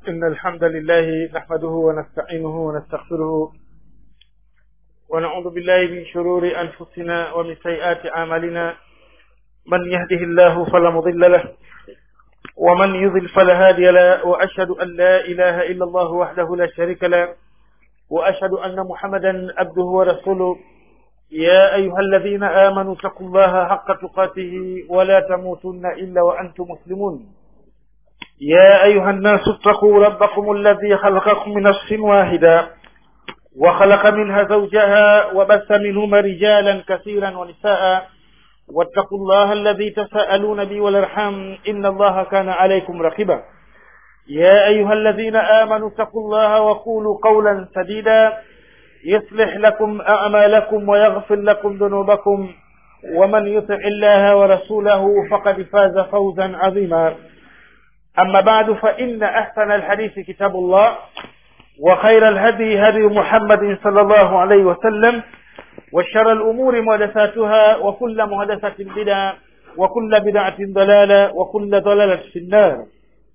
إن الحمد لله نحمده ونستعينه ونستغفره ونعوذ بالله من شرور أنفسنا ومن سيئات أعمالنا من يهده الله فلا مضل له ومن يضل فلا هادي له وأشهد أن لا إله إلا الله وحده لا شريك له وأشهد أن محمدا عبده ورسوله يا أيها الذين آمنوا اتقوا الله حق تقاته ولا تموتن إلا وأنتم مسلمون يا أيها الناس اتقوا ربكم الذي خلقكم من نفس واحدة وخلق منها زوجها وبث منهما رجالا كثيرا ونساء واتقوا الله الذي تساءلون به والارحام إن الله كان عليكم رقيبا يا أيها الذين آمنوا اتقوا الله وقولوا قولا سديدا يصلح لكم أعمالكم ويغفر لكم ذنوبكم ومن يطع الله ورسوله فقد فاز فوزا عظيما أما بعد فإن أحسن الحديث كتاب الله وخير الهدي هدي محمد صلى الله عليه وسلم وشر الأمور محدثاتها وكل محدثة بدعة وكل بدعة ضلالة وكل ضلالة في النار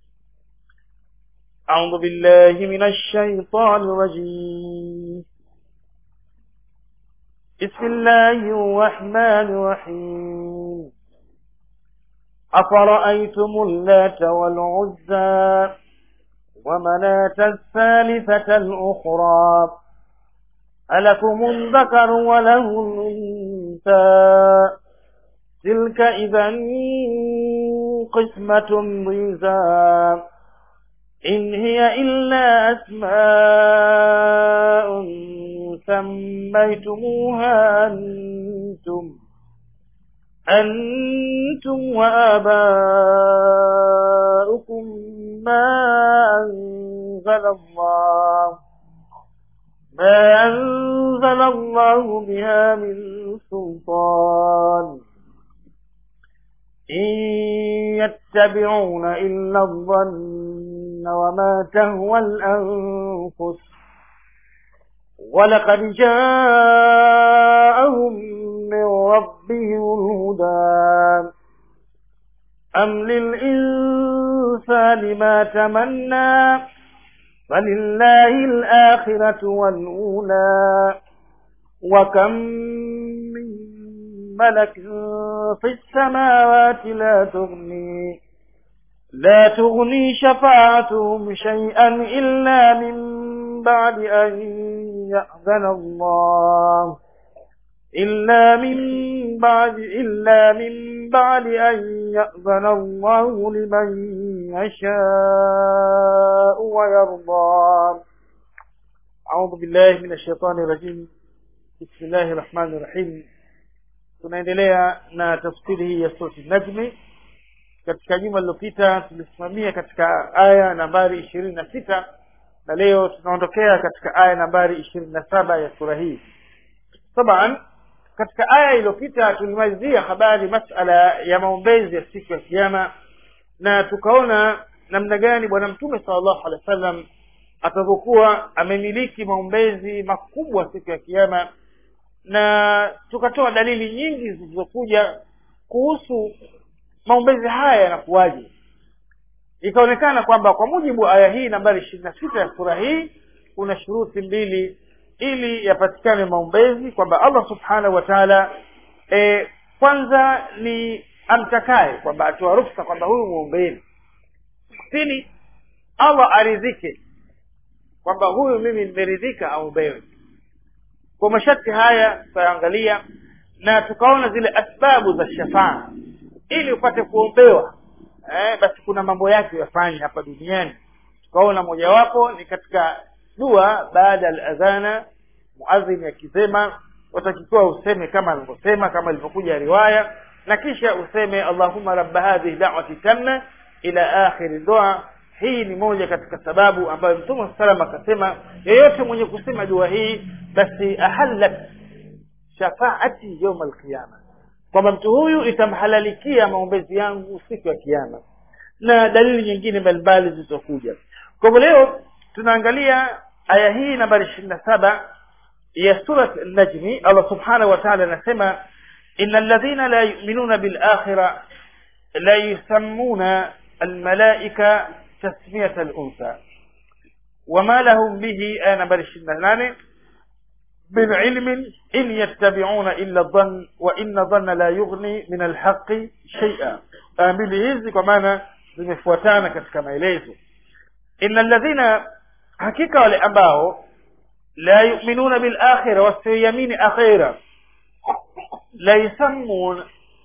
أعوذ بالله من الشيطان الرجيم بسم الله الرحمن الرحيم أفرأيتم اللات والعزى ومناة الثالثة الأخرى ألكم الذكر وله الأنثى تلك إذا قسمة ضيزى إن هي إلا أسماء سميتموها أنتم أنتم وآباؤكم ما أنزل الله ما أنزل الله بها من سلطان إن يتبعون إلا الظن وما تهوى الأنفس ولقد جاءهم من ربهم الهدى أم للإنسان ما تمنى فلله الآخرة والأولى وكم من ملك في السماوات لا تغني لا تغني شفاعتهم شيئا إلا من بعد أن يأذن الله إلا من بعد إلا من بعد أن يأذن الله لمن يشاء ويرضى أعوذ بالله من الشيطان الرجيم بسم الله الرحمن الرحيم tunaendelea na tafsiri hii ya surati najmi katika juma lililopita tulisimamia katika aya nambari ishirini na sita na leo tunaondokea katika aya nambari ishirini na saba ya sura hii taban katika aya iliyopita tulimalizia habari masala ya maombezi ya siku ya kiama na tukaona namna gani bwana mtume salllahu alehi wa sallam atavyokuwa amemiliki maombezi makubwa siku ya kiama na tukatoa dalili nyingi zilizokuja kuhusu maombezi haya yanakuwaje ikaonekana kwamba kwa mujibu wa aya hii nambari ishirini na sita ya sura hii kuna shuruti mbili ili yapatikane maombezi kwamba allah subhanahu wa taala e, kwanza ni amtakaye kwamba atoa ruksa kwamba huyu mwombeni pili allah aridhike kwamba huyu mimi nimeridhika aombewe kwa masharti haya tutaangalia na tukaona zile asbabu za shafaa ili upate kuombewa eh, basi kuna mambo yake yafanye hapa duniani tukaona mojawapo ni katika dua baada ya adhana muadhini akisema watakikiwa useme kama alivyosema kama ilivyokuja riwaya na kisha useme allahumma rabba hadhihi da'wati tamma ila akhiri dua hii ni moja katika sababu ambayo mtume salam akasema yeyote mwenye kusema dua hii basi ahallat shafaati yauma alqiyama kwamba mtu huyu itamhalalikia maombezi yangu siku ya kiama na dalili nyingine mbalimbali zilizokuja kwa hivyo leo tunaangalia aya hii nambari ishirini na saba ya surat najmi allah subhanahu wa taala anasema ina alladhina la yuminuna bilakhira la yusammuna almalaika tasmiyata luntha wama lahum bihi aya nambari ishirini na nane min ilmin in yattabiuna illa dhann wa inna dhanna la yughni min alhaqi shaia aya mbili hizi kwa maana zimefuatana katika maelezo ina alladhina hakika wale ambao la yuminuna bilakhira wasioiamini akhira la yusammun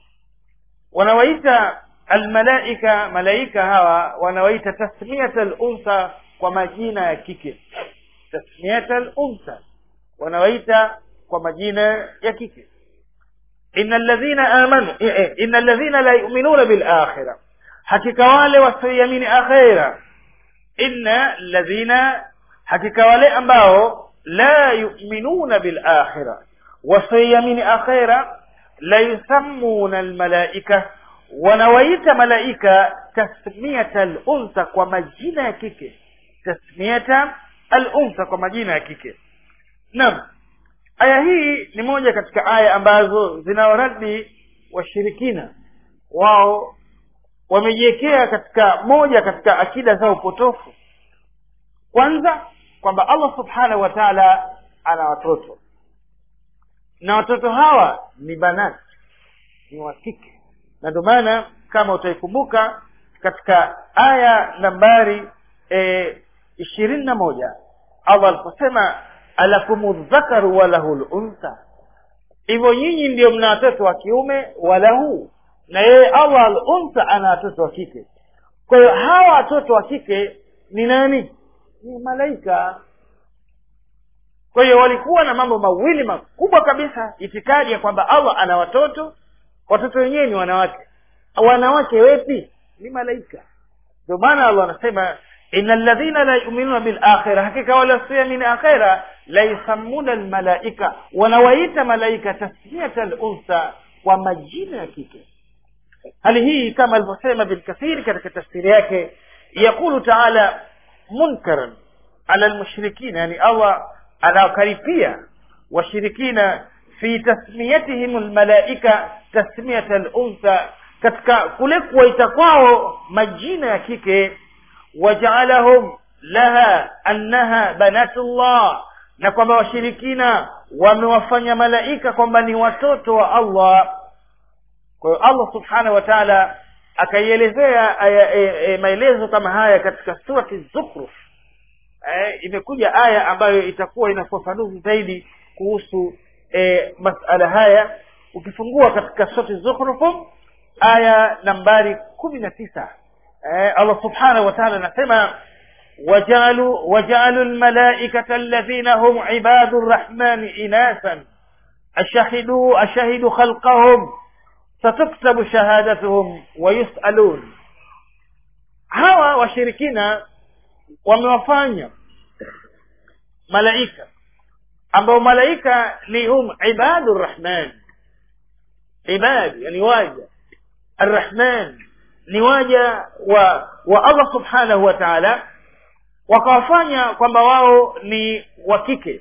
wanawaita almalaika malaika hawa wanawaita tasmiyata luntha kwa majina ya kike tasmiyata luntha wanawaita kwa majina ya kike ina alladhina amanu ina alladhina la yuminuna bilakhira hakika wale wasioiamini akhira inna alladhina hakika wale ambao la yuminuna bilakhira wasioiamini akhira la yusammuna almalaika wanawaita malaika tasmiyata aluntha kwa majina ya kike tasmiyata aluntha kwa majina ya kike naam aya hii ni moja katika aya ambazo zinawaradi washirikina wao wamejiwekea katika moja katika akida zao potofu kwanza kwamba allah subhanahu wa taala ana watoto na watoto hawa ni banati ni wa kike na ndio maana kama utaikumbuka katika aya nambari ishirini na moja allah aliposema alakumu dhakaru walahu luntha hivyo nyinyi ndio mna watoto wa kiume walahu na yeye allah aluntha ana watoto wa kike kwa hiyo hawa watoto wa kike ni nani ni malaika kwa hiyo walikuwa na mambo mawili makubwa kabisa itikadi ya kwamba allah ana watoto watoto wenyewe ni wanawake wanawake wepi ni malaika ndio maana allah anasema ina ladhina la yuminuna bilakhira hakika wale wasioamini akhira la yusammuna almalaika wanawaita malaika tasmiyata luntha kwa majina ya kike hali hii kama alivyosema bilkathiri katika tafsiri yake yaqulu taala munkaran ala lmushrikina yani allah anawakaripia washirikina fi tasmiyatihim lmalaika tasmiyata luntha katika kule kuwaita kwao majina ya kike wajaalahum laha annaha banatullah na kwamba washirikina wamewafanya malaika kwamba ni watoto wa allah kwa hiyo allah subhanahu wa taala akaielezea e, e, maelezo kama haya katika surati zukhruf e, imekuja aya ambayo itakuwa ina ufafanuzi zaidi kuhusu e, masala haya ukifungua katika surati zukhrufu aya nambari kumi na tisa eh, allah subhanahu wa taala anasema wajalu wajalu lmalaikata alladhina hum ibadu rrahmani inasan ashahiduu ashahidu khalqahum satuktabu shahadatuhum wayusalun hawa washirikina wamewafanya malaika ambao malaika ni hum ibadu rrahman ibadi yani waja arrahman ni waja wa wa allah subhanahu wa taala wakawafanya kwamba wao ni wa kike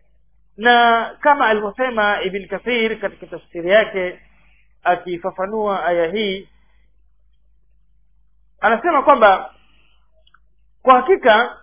na kama alivyosema ibn kathir katika tafsiri yake akifafanua aya hii anasema kwamba kwa hakika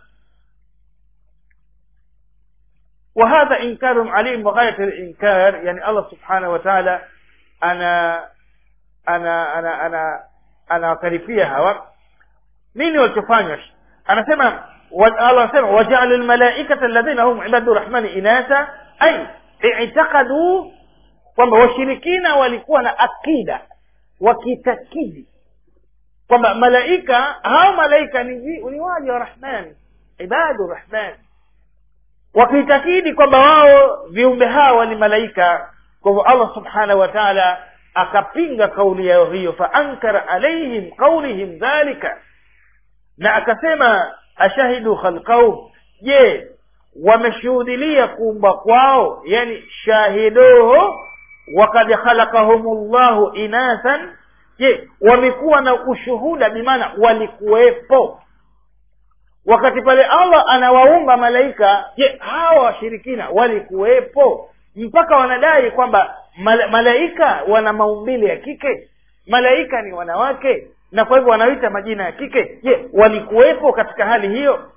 وهذا إنكار عليم وغاية الإنكار يعني الله سبحانه وتعالى أنا أنا أنا أنا anawakaripia hawa nini walichofanya anasema allah anasema wajaalu lmalaikata alladhina hum ibadu rahmani inasa ai itakaduu kwamba washirikina walikuwa na akida wakitakidi kwamba malaika hao malaika ni, ni waja wa rahman ibadu rahman wakiitakidi kwamba wao viumbe hawa ni malaika kwa hivyo allah subhanahu wa taala akapinga kauli yao hiyo faankara alaihim qaulihim dhalika na akasema ashahidu khalqahum je wameshuhudilia kuumba kwao yani shahiduhu wakad khalaqahum llahu inathan je wamekuwa na ushuhuda bimaana walikuwepo wakati pale allah anawaumba malaika je hawa washirikina walikuwepo mpaka wanadai kwamba mal- malaika wana maumbile ya kike malaika ni wanawake na kwa hivyo wanaita majina ya kike je walikuwepo katika hali hiyo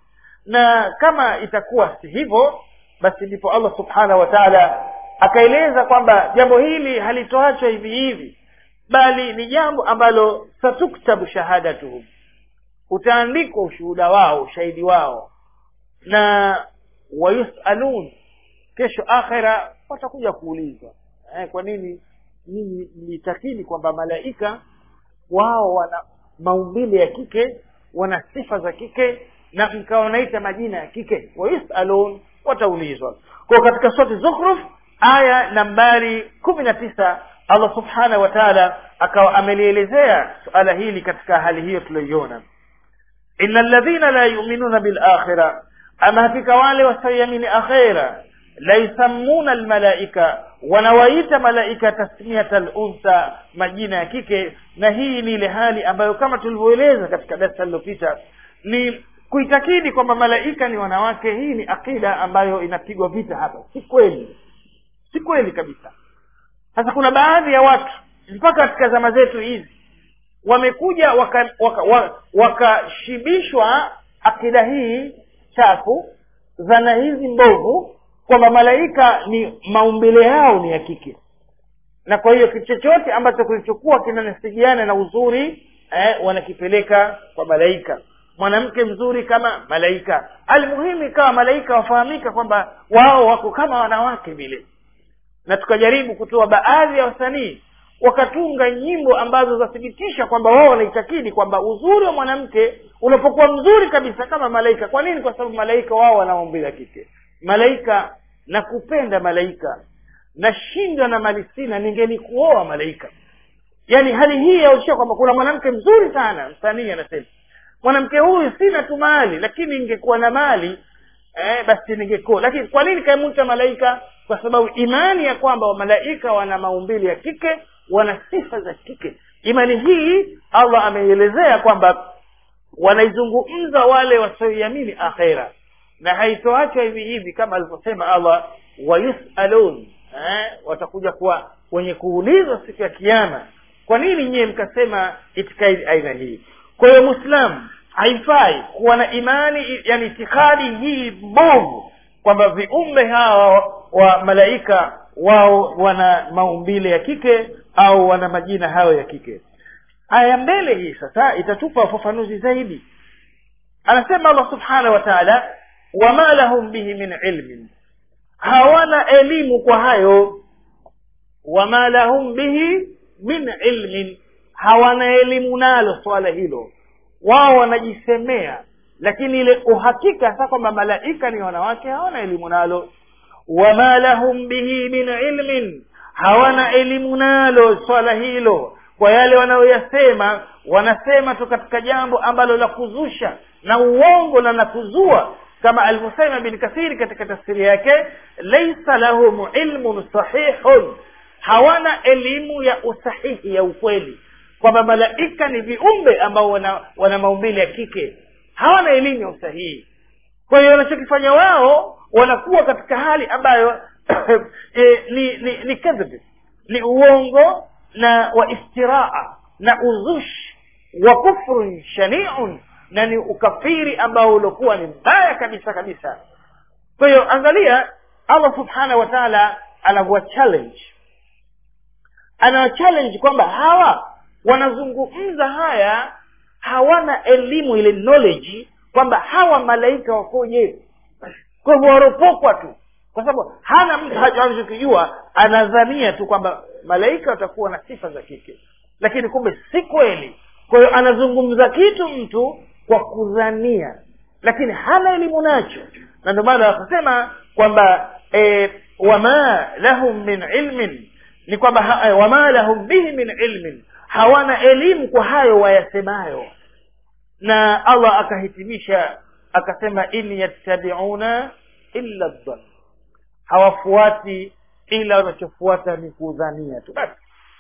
na kama itakuwa si hivyo basi ndipo allah subhanahu wa taala akaeleza kwamba jambo hili halitoachwa hivi hivi bali ni jambo ambalo satuktabu shahadatuhum utaandikwa ushuhuda wao ushahidi wao na wayusalun kesho akhira watakuja kuulizwa eh, kwa nini nyinyi mlitakini kwamba malaika wao wana maumbile ya kike wana sifa za kike na mkawa wanaita majina ya kike wayusalun wataulizwa kwa katika surati zukhruf aya nambari kumi na tisa allah subhanahu wa taala akawa amelielezea suala hili katika hali hiyo tuliyoiona ina ladhina la yuminuna bilakhira ama hakika wale wasioiamini akhira la yusammuna almalaika wanawaita malaika tasmiyata luntha majina ya kike na hii ni ile hali ambayo kama tulivyoeleza katika darsa lililopita ni kuitakidi kwamba malaika ni wanawake hii ni akida ambayo inapigwa vita hapa si kweli si kweli kabisa sasa kuna baadhi ya watu mpaka katika zama zetu hizi wamekuja wakashibishwa waka, waka, waka akida hii chafu dhana hizi mbovu kwamba malaika ni maumbile yao ni ya kike na kwa hiyo kitu chochote ambacho kilichokuwa kinanasijiana na uzuri eh, wanakipeleka kwa malaika mwanamke mzuri kama malaika almuhimu ikawa malaika wafahamika kwamba wao wako kama wanawake vile na tukajaribu kutoa baadhi ya wasanii wakatunga nyimbo ambazo zathibitisha kwamba wao wanaitakidi kwamba uzuri wa mwanamke unapokuwa mzuri kabisa kama malaika kwa nini kwa sababu malaika wao wana maumbile ya kike malaika nakupenda malaika nashindwa na mali sina ningelikuoa malaika yaani hali hii yaonyesha kwamba kuna mwanamke mzuri sana msanii anasema mwanamke huyu sina tu mali lakini ingekuwa na mali eh, basi ningekuwa lakini kwa nini kaimwita malaika kwa sababu imani ya kwamba malaika wana maumbili ya kike wana sifa za kike imani hii allah ameielezea kwamba wanaizungumza wale wasioiamini akhera na haitoachwa hivi hivi kama alivyosema allah wayusalun eh, watakuja kuwa wenye kuulizwa siku ya kiama kwa nini nyiye mkasema itikadi aina hii kwa hiyo mwislamu haifai kuwa na imani yani itikadi hii mbovu kwamba viumbe hawa wa malaika wao wana maumbile ya kike au wana majina hayo ya kike aya mbele hii sasa itatupa ufafanuzi zaidi anasema allah subhanahu wa taala wama lahum bihi min ilmin hawana elimu kwa hayo wama lahum bihi min ilmin hawana elimu nalo swala hilo wao wanajisemea lakini ile uhakika sasa kwamba malaika ni wanawake hawana elimu nalo wama lahum bihi min ilmin hawana elimu nalo swala hilo kwa yale wanayoyasema wanasema tu katika jambo ambalo la kuzusha na uongo na la kuzua kama alivyosema bin kathiri katika tafsiri yake laisa lahum ilmun sahihun hawana elimu ya usahihi ya ukweli kwamba malaika ni viumbe ambao wana, wana maumbile ya kike hawana elimu ya usahihi kwa hiyo wanachokifanya wao wanakuwa katika hali ambayo e, ni ni ni kadhib ni uongo na wa iftiraa na uzushi wa kufrun shaniun na ni ukafiri ambao uliokuwa ni mbaya kabisa kabisa kwa hiyo angalia allah subhanahu wa taala anavyowa challenge anawa challenge kwamba hawa wanazungumza haya hawana elimu ile knowledge kwamba hawa malaika wakoje kwa hivyo waropokwa tu kwa sababu hana mtu anachokijua anadhania tu kwamba malaika watakuwa na sifa za kike lakini kumbe si kweli kwa hiyo anazungumza kitu mtu kwa kudhania lakini hana elimu nacho na ndio maana wakasema kwamba e, wama lahum min ilmin ni kwamba e, wama lahum bihi min ilmin hawana elimu kwa hayo wayasemayo na allah akahitimisha akasema in yattabiuna illa dhann hawafuati ila wanachofuata ni kudhania tu basi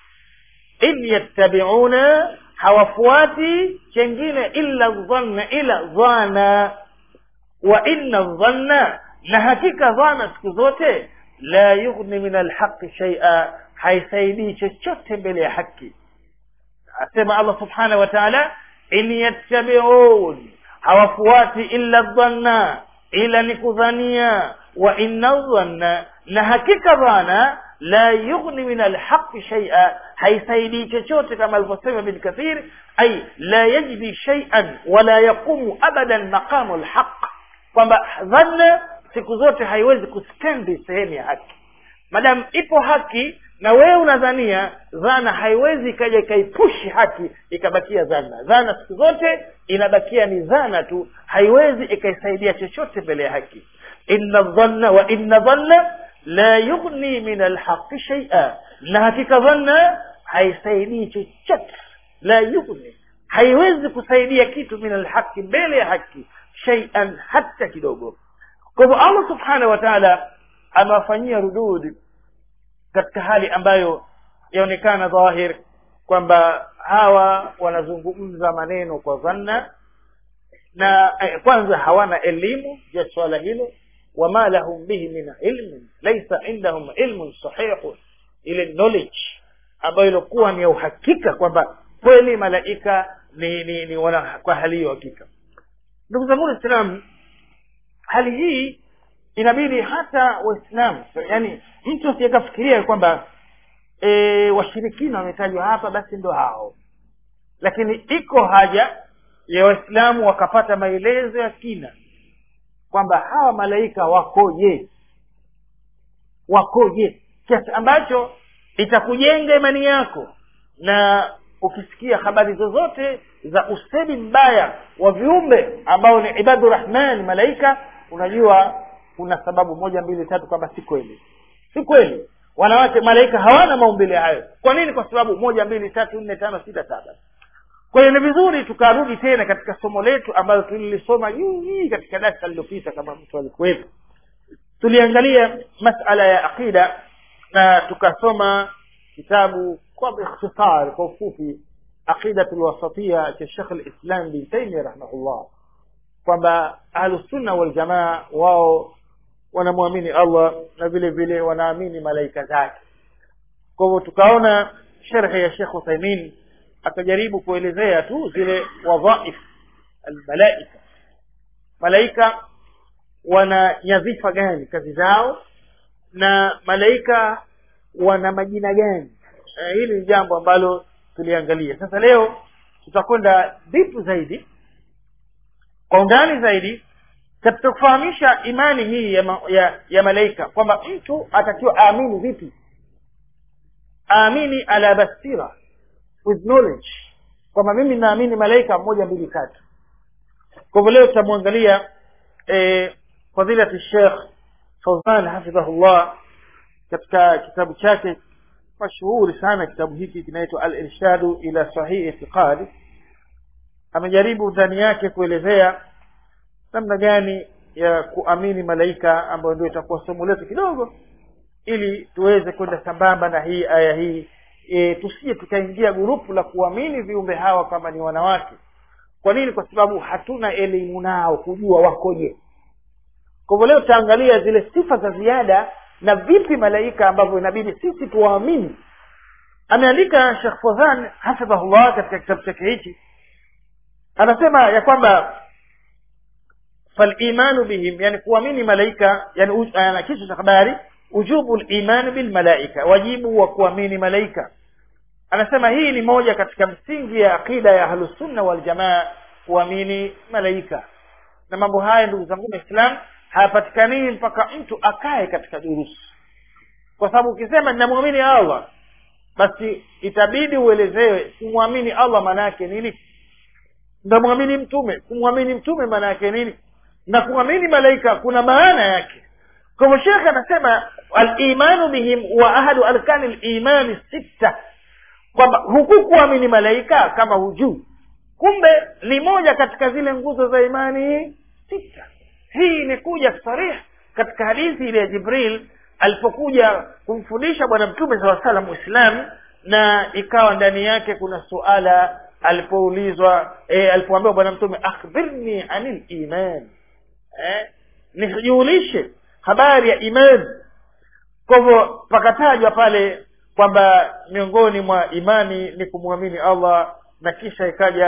in yattabiuna hawafuati chengine illa dhanna ila dhana wa inna dhanna na hakika dhana siku zote la yughni min alhaqi shaia haisaidii chochote mbele ya haki asema allah subhanahu wa taala in yattabiun hawafuati illa dhanna ila ni kudhania wa inna dhanna na hakika dhana la yughni min alhaqi shay'a haisaidii chochote kama alivyosema bin kathir ay la yajdi shay'an wala yaqumu abadan maqamu alhaq kwamba dhanna siku zote haiwezi kustendi sehemu ya haki madamu ipo haki na wewe unadhania dhana haiwezi ikaja ikaipushi haki ikabakia dhana dhana siku zote inabakia ni dhana tu haiwezi ikaisaidia chochote mbele ya haki inna dhanna wa inna dhanna la yughni min alhaqi shay'a na hakika dhanna haisaidii chochote la yughni haiwezi kusaidia kitu min alhaqi mbele ya haki shay'an hata kidogo kwa hivyo allah subhanahu wa taala amewafanyia rududi katika hali ambayo yaonekana dhahir kwamba hawa wanazungumza maneno kwa dhanna na eh, kwanza hawana elimu ya swala hilo wama lahum bihi min ilmin laisa indahum ilmun sahihu ile knowledge ambayo ilikuwa ni ya uhakika kwamba kweli malaika ni, ni, ni wana kwa hali hiyo hakika ndugu zangu waislamu hali hii inabidi hata waislamu yani mtu asiyekafikiria kwamba e, washirikina wametajwa hapa basi ndo hao lakini iko haja ya waislamu wakapata maelezo ya kina kwamba hawa malaika wakoje wakoje kiasi ambacho itakujenga imani yako na ukisikia habari zozote za usedi mbaya wa viumbe ambao ni ibadu rahman malaika unajua kuna sababu moja mbili tatu kwamba si kweli si kweli wanawake malaika hawana maumbile hayo kwa nini kwa sababu moja mbili tatu nne tano sita saba kwa hiyo ni vizuri tukarudi tena katika somo letu ambalo tulilisoma juu katika darasa lililopita kama mtu alikuwepo tuliangalia masala ya aqida na tukasoma kitabu kwa ikhtisar kwa ufupi aqidatu lwasatia cha shekh lislam bin taimia rahimahullah kwamba ahlusunna waljamaa wao wanamwamini allah na vile vile wanaamini malaika zake kwa hivyo tukaona sherhe ya shekh uthaimin akajaribu kuelezea tu zile wadhaif almalaika malaika wana nyadhifa gani kazi zao na malaika wana majina gani eh, hili ni jambo ambalo tuliangalia sasa leo tutakwenda dipu zaidi kwa undani zaidi katika kufahamisha imani hii ya, ma, ya, ya malaika kwamba mtu atakiwa aamini vipi aamini ala basira with knowledge kwamba mimi naamini malaika moja mbili tatu kwa hivyo leo tutamwangalia eh, fadilati shekh fauzan hafidhahullah katika kitabu chake mashuhuri sana kitabu hiki kinaitwa al irshadu ila sahihi itiqadi amejaribu ndani yake kuelezea namna gani ya kuamini malaika ambayo ndio itakuwa somo letu kidogo ili tuweze kwenda sambamba na hii aya hii e, tusije tukaingia gurupu la kuamini viumbe hawa kama ni wanawake kwa nini kwa sababu hatuna elimu nao kujua wakoje kwa hivyo leo tutaangalia zile sifa za ziada na vipi malaika ambavyo inabidi sisi tuwaamini ameandika shekh fodhan hafidhahullah katika kitabu chake hichi anasema ya kwamba falimanu bihim yani kuamini malaika yani ana kichwa cha habari ujubu limani bilmalaika wajibu wa kuamini malaika anasema hii ni moja katika msingi ya aqida ya ahlusunna waljamaa kuamini malaika na mambo haya ndugu zangu waislam hayapatikanii mpaka mtu akae katika durusu kwa sababu ukisema ninamwamini allah basi itabidi uelezewe kumwamini allah maana yake nini ndamwamini mtume kumwamini mtume maana yake nini na kumwamini malaika kuna maana yake kwa hivyo shekhe anasema alimanu bihim wa ahadu arkani limani sita kwamba huku kuamini malaika kama hujuu kumbe ni moja katika zile nguzo za imani sita hii imekuja sarih katika hadithi ile ya jibril alipokuja kumfundisha bwana mtume saa salam uislamu na ikawa ndani yake kuna suala alipoulizwa e, alipoambiwa bwana mtume akhbirni anil iman eh, nijulishe habari ya imani kwa hivyo pakatajwa pale kwamba miongoni mwa imani ni kumwamini allah na kisha ikaja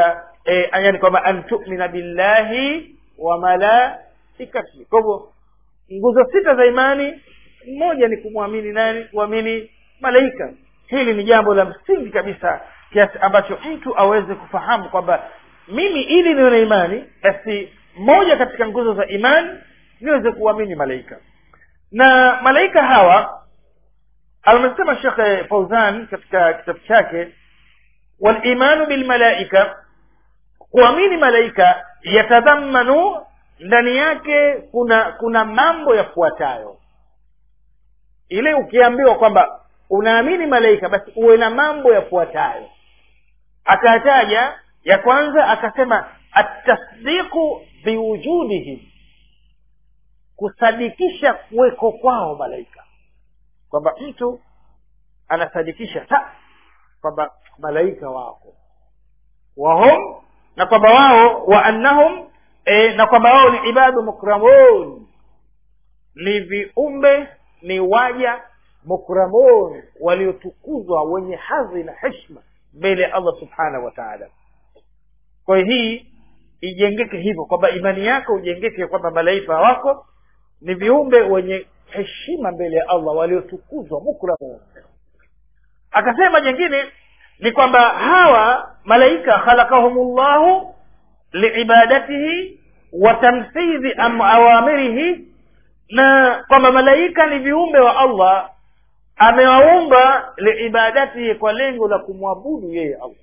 e, yani kwamba an tumina billahi wa malaikatihi kwa hivyo nguzo sita za imani moja ni kumwamini nani kuamini malaika hili ni jambo la msingi kabisa kiasi ambacho mtu aweze kufahamu kwamba mimi ili niwe na imani basi moja katika nguzo za imani niweze kuamini malaika na malaika hawa amesema shekhe fauzan katika kitabu chake walimanu bilmalaika kuamini malaika yatadhamanu ndani yake kuna kuna mambo yafuatayo ile ukiambiwa kwamba unaamini malaika basi uwe na mambo yafuatayo akataja ya kwanza akasema atasdiqu biwujudihim kusadikisha kuweko kwao malaika kwamba mtu anasadikisha ta kwamba malaika wako wahum na kwamba wao wa annahum e, na kwamba wao ni ibadu mukramun ni viumbe ni waja mukramun waliotukuzwa wenye hadhi na heshma mbele ya allah subhanahu wa taala kwa hiyo hii ijengeke hivyo kwamba imani yako ujengeke kwamba malaika wako ni viumbe wenye heshima mbele ya allah waliotukuzwa mukramun akasema jengine ni kwamba hawa malaika khalakahumullahu liibadatihi wa tamthidhi awamirihi na kwamba malaika ni viumbe wa allah amewaumba liibadatihi kwa lengo la kumwabudu yeye allah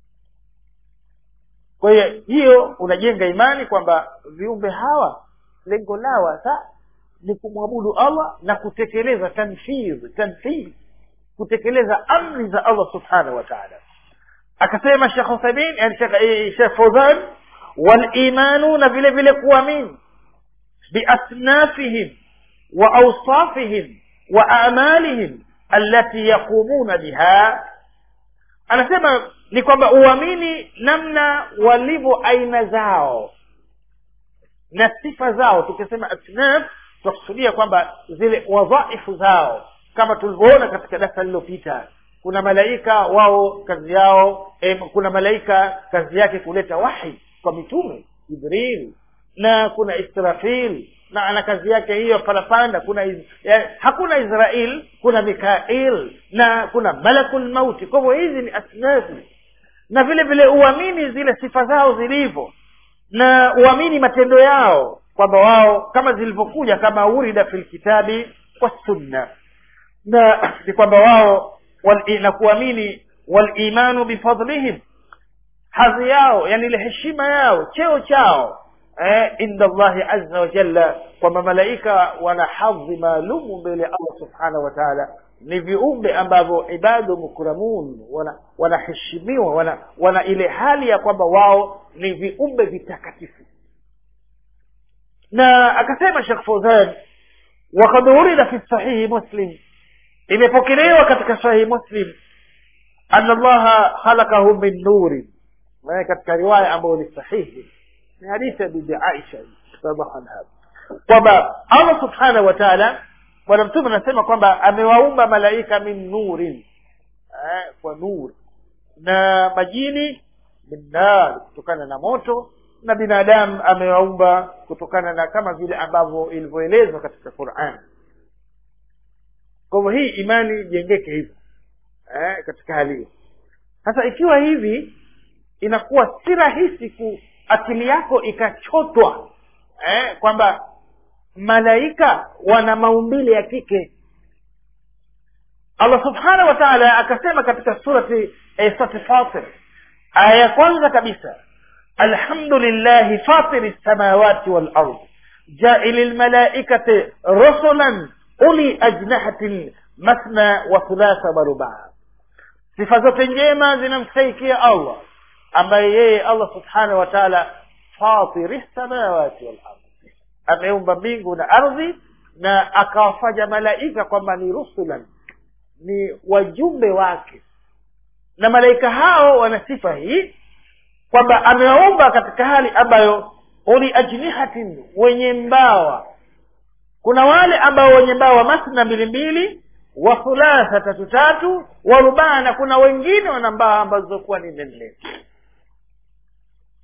kwa hiyo hiyo unajenga imani kwamba viumbe hawa lengo lao hasa ni kumwabudu allah na kutekeleza tanfidh tanfidh kutekeleza amri za allah subhanahu wa taala akasema shekh uthamin yani shekh fauzan walimanu na vile vile kuamini biasnafihim wa ausafihim wa amalihim allati yaqumuna biha anasema ni kwamba uamini namna walivyo aina zao na sifa zao tukisema asnaf tunakusudia kwamba zile wadhaifu zao kama tulivyoona katika darasa lililopita kuna malaika wao kazi yao eh, kuna malaika kazi yake kuleta wahi kwa mitume jibril na kuna israfil na ana kazi yake hiyo parapanda kuna iz, ya, hakuna israel kuna mikail na kuna malakul mauti kwa hivyo hizi ni asnafu na vile vile uamini zile sifa zao zilivyo na uamini matendo yao kwamba wao kama zilivyokuja kama urida fil kitabi wassunna na ni kwamba wao wal, na kuamini walimanu bifadlihim hadhi yao yani ile heshima yao cheo chao eh, inda llahi aza wa jalla kwamba malaika wana hadhi maalumu mbele ya allah subhanahu wa taala ni viumbe ambavyo ibadu mukramun wanaheshimiwa wana wana, wana ile hali ya kwamba wao ni viumbe vitakatifu na akasema shekh fauzan wakad urida fi sahihi muslim imepokelewa katika sahihi muslim ana llaha khalakahu min nuri katika riwaya ambayo ni sahihi ni hadithi ya bibi aisha radiallahu anha kwamba allah subhanahu wa taala bwana mtume anasema kwamba amewaumba malaika min nurin eh, kwa nuri na majini min nar kutokana na moto na binadamu amewaumba kutokana na kama vile ambavyo ilivyoelezwa katika quran kwa hivyo hii imani ijengeke hivyo eh, katika hali hiyo sasa ikiwa hivi inakuwa si rahisi ku akili yako ikachotwa eh, kwamba malaika wana maumbile ya kike allah subhanahu wa taala akasema katika surati eh, surati fatir aya ya kwanza kabisa alhamdulillahi fatiri lsamawati walard jaili lmalaikati rusulan uli ajnahatin mathna wa thulatha wa rubaa sifa zote njema zinamstaikia allah ambaye yeye allah subhanahu wa taala fatiri lsamawati walard ameumba mbingu na ardhi na akawafanya malaika kwamba ni rusulan ni wajumbe wake na malaika hao wana sifa hii kwamba amewaumba katika hali ambayo uli ajnihatin wenye mbawa kuna wale ambao wenye mbawa masna mbili mbili wa thulatha tatu tatu wa rubaa na kuna wengine wana mbawa ambazo kuwa ni nne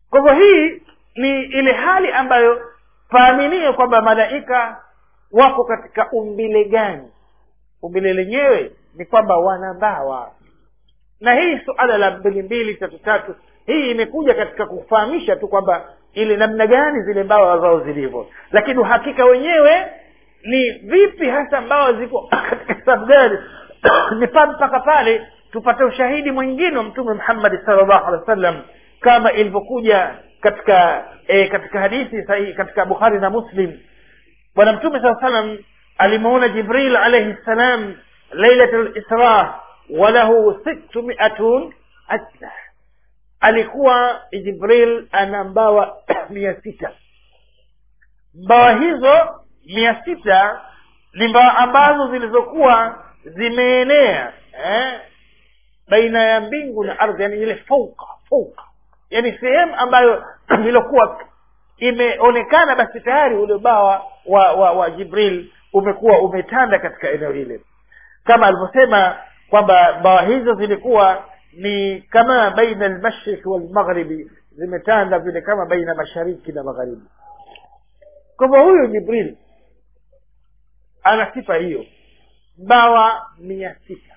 kwa hivyo hii ni ile hali ambayo faaminie kwamba malaika wako katika umbile gani umbile lenyewe ni kwamba wana mbawa na hii suala la mbili mbili tatu tatu hii imekuja katika kufahamisha tu kwamba ile namna gani zile mbawa zao zilivyo lakini uhakika wenyewe ni vipi hasa mbawa ziko katika sababu gani ni pa mpaka pale tupate ushahidi mwingine wa mtume muhammadi salllahu alehi wa sallam kama ilivyokuja katika e, katika hadithi sahihi katika bukhari na muslim bwana mtume saa salam alimuona jibril alaihi ssalam lailat lisra walahu sittu miatun ajna alikuwa jibril ana mbawa mia sita mbawa hizo mia sita ni mbawa ambazo zilizokuwa zimeenea eh, baina ya mbingu na ardhi yani ile fauka fauka yani sehemu ambayo iliokuwa imeonekana basi tayari ule bawa wa, wa, wa jibril umekuwa umetanda katika eneo hile kama alivyosema kwamba bawa hizo zilikuwa ni kama baina almashriki walmaghribi zimetanda vile kama baina mashariki na magharibi kwa hivyo huyu jibril ana sifa hiyo bawa mia sita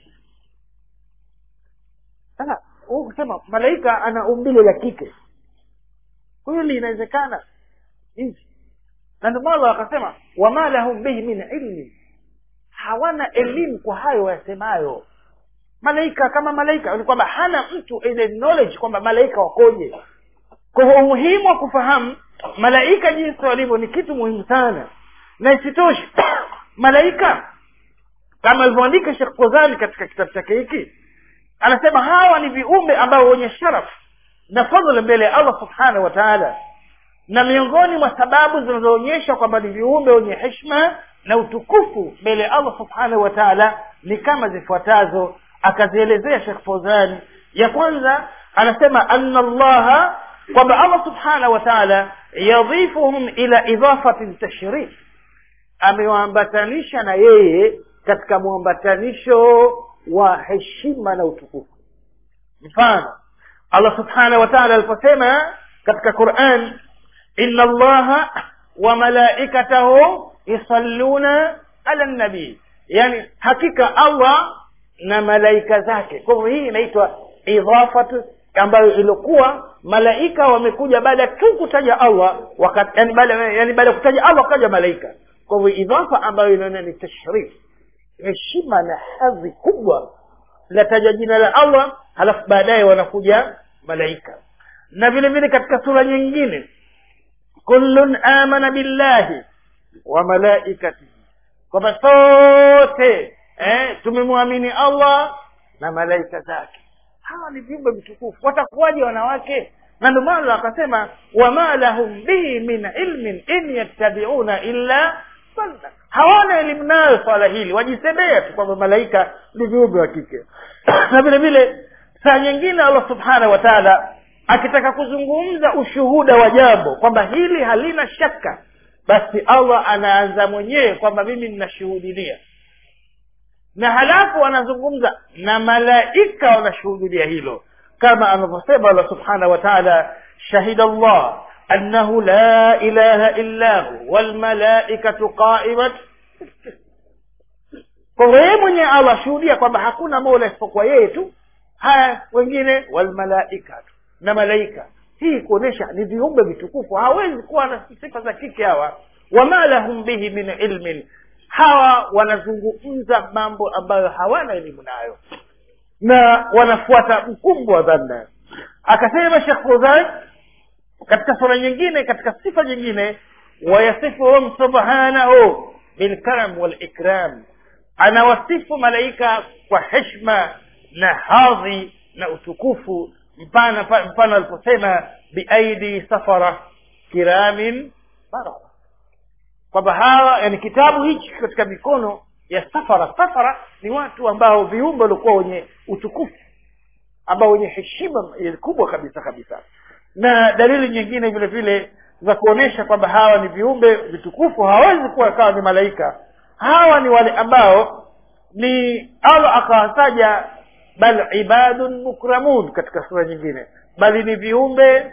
sasa huu kusema malaika ana umbile la kike huyo linawezekana hivi na ndio maana wakasema wama lahum bihi min ilmin hawana elimu kwa hayo wayasemayo malaika kama malaika ni kwamba hana mtu ile knowledge kwamba malaika wakoje kwa hivyo umuhimu wa kufahamu malaika jinsi walivyo ni kitu muhimu sana na isitoshe malaika kama alivyoandika shekh kozani katika kitabu chake hiki anasema hawa ni viumbe ambao wenye sharaf na fadhla mbele ya allah subhanahu wa taala na miongoni mwa sababu zinazoonyesha kwamba ni viumbe wenye heshma na utukufu mbele ya allah subhanahu wa taala ni kama zifuatazo akazielezea shekh fozani ya kwanza anasema ana allaha kwamba allah subhanahu wa taala yadhifuhum ila idafati tashrif amewaambatanisha na yeye katika mwambatanisho wa heshima na utukufu mfano allah subhanahu wa taala aliposema katika quran ina allaha wa malaikatahu yusalluna ala nabii yani hakika allah na malaika zake kwa hivyo hii inaitwa idhafatu ambayo ilikuwa malaika wamekuja baada tu kutaja allah wakati yani baada yani baada ya kutaja allah wakaja malaika kwa hivyo idhafa ambayo inaona ni tashrif heshima na hadhi kubwa lataja jina la allah halafu baadaye wanakuja malaika na vile vile katika sura nyingine kullun amana billahi wa malaikatihi kwamba sote eh, tumemwamini allah na malaika zake hawa ni viumbe vitukufu watakuwaje wanawake na ndio maana akasema wama lahum bihi min ilmin in yattabiuna illa sanna hawana elimu nayo swala hili wajisemea tu kwamba malaika ni viumbe wa kike na vile vile saa nyingine allah subhanahu wa taala akitaka kuzungumza ushuhuda wa jambo kwamba hili halina shaka basi allah anaanza mwenyewe kwamba mimi ninashuhudilia na halafu anazungumza na malaika wanashuhudilia hilo kama anavyosema allah subhanahu wa taala shahida llah annahu la ilaha illa hu walmalaikatu qaimat kwa hivyo yeye mwenyewe allah ashuhudia kwamba hakuna mola isipokuwa yeye tu haya wengine walmalaikatu na malaika hii kuonyesha ni viumbe vitukufu hawezi kuwa na sifa za kike hawa wama lahum bihi min ilmin hawa wanazungumza mambo ambayo hawana elimu nayo na wanafuata mkumbo wa dhanna akasema shekh fuzan katika sura nyingine katika sifa nyingine wayasifuhum subhanahu bilkaram walikram anawasifu malaika kwa heshma na hadhi na utukufu mfano mfano aliposema biaidi safara kiramin barara kwamba hawa yani kitabu hichi katika mikono ya safara safara ni watu ambao viumbe walikuwa wenye utukufu ambao wenye heshima kubwa kabisa kabisa na dalili nyingine vile vile za kuonyesha kwamba hawa ni viumbe vitukufu hawawezi kuwa kawa ni malaika hawa ni wale ambao ni allah akawataja bal ibadun mukramun katika sura nyingine bali ni viumbe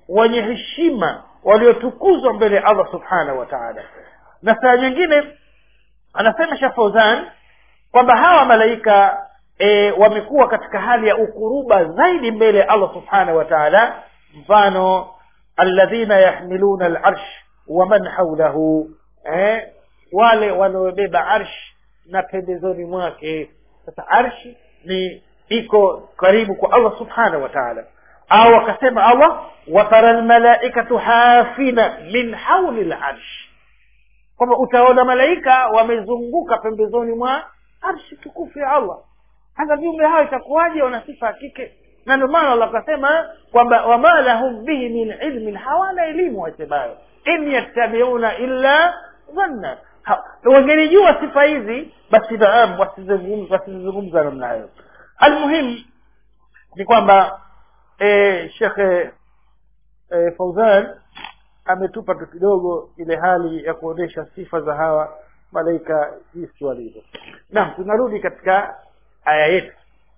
wenye heshima waliotukuzwa mbele ya allah subhanahu wa taala na saa nyingine anasema shekh fauzan kwamba hawa malaika e, wamekuwa katika hali ya ukuruba zaidi mbele ya allah subhanahu wa taala mfano alladhina yahmiluna alarsh waman haulahu eh, wale wanaobeba arsh na pembezoni mwake sasa arshi ni iko karibu kwa allah subhanahu wa taala au akasema allah watara lmalaikatu hafina min hauli larsh kwamba utaona malaika wamezunguka pembezoni mwa arshi tukufu ya allah hasa viumbe hao itakuwaje wana sifa ya kike na ndio maana allah akasema kwamba wama lahum bihi min ilmin hawana elimu wasemayo in yattabiuna illa dhanna wangelijua sifa hizi basi naam wasizungumza namna hiyo almuhim ni kwamba e, shekhe e, fauzan ametupa tu kidogo ile hali ya kuonyesha sifa za hawa malaika jinsi walivyo naam tunarudi katika aya yetu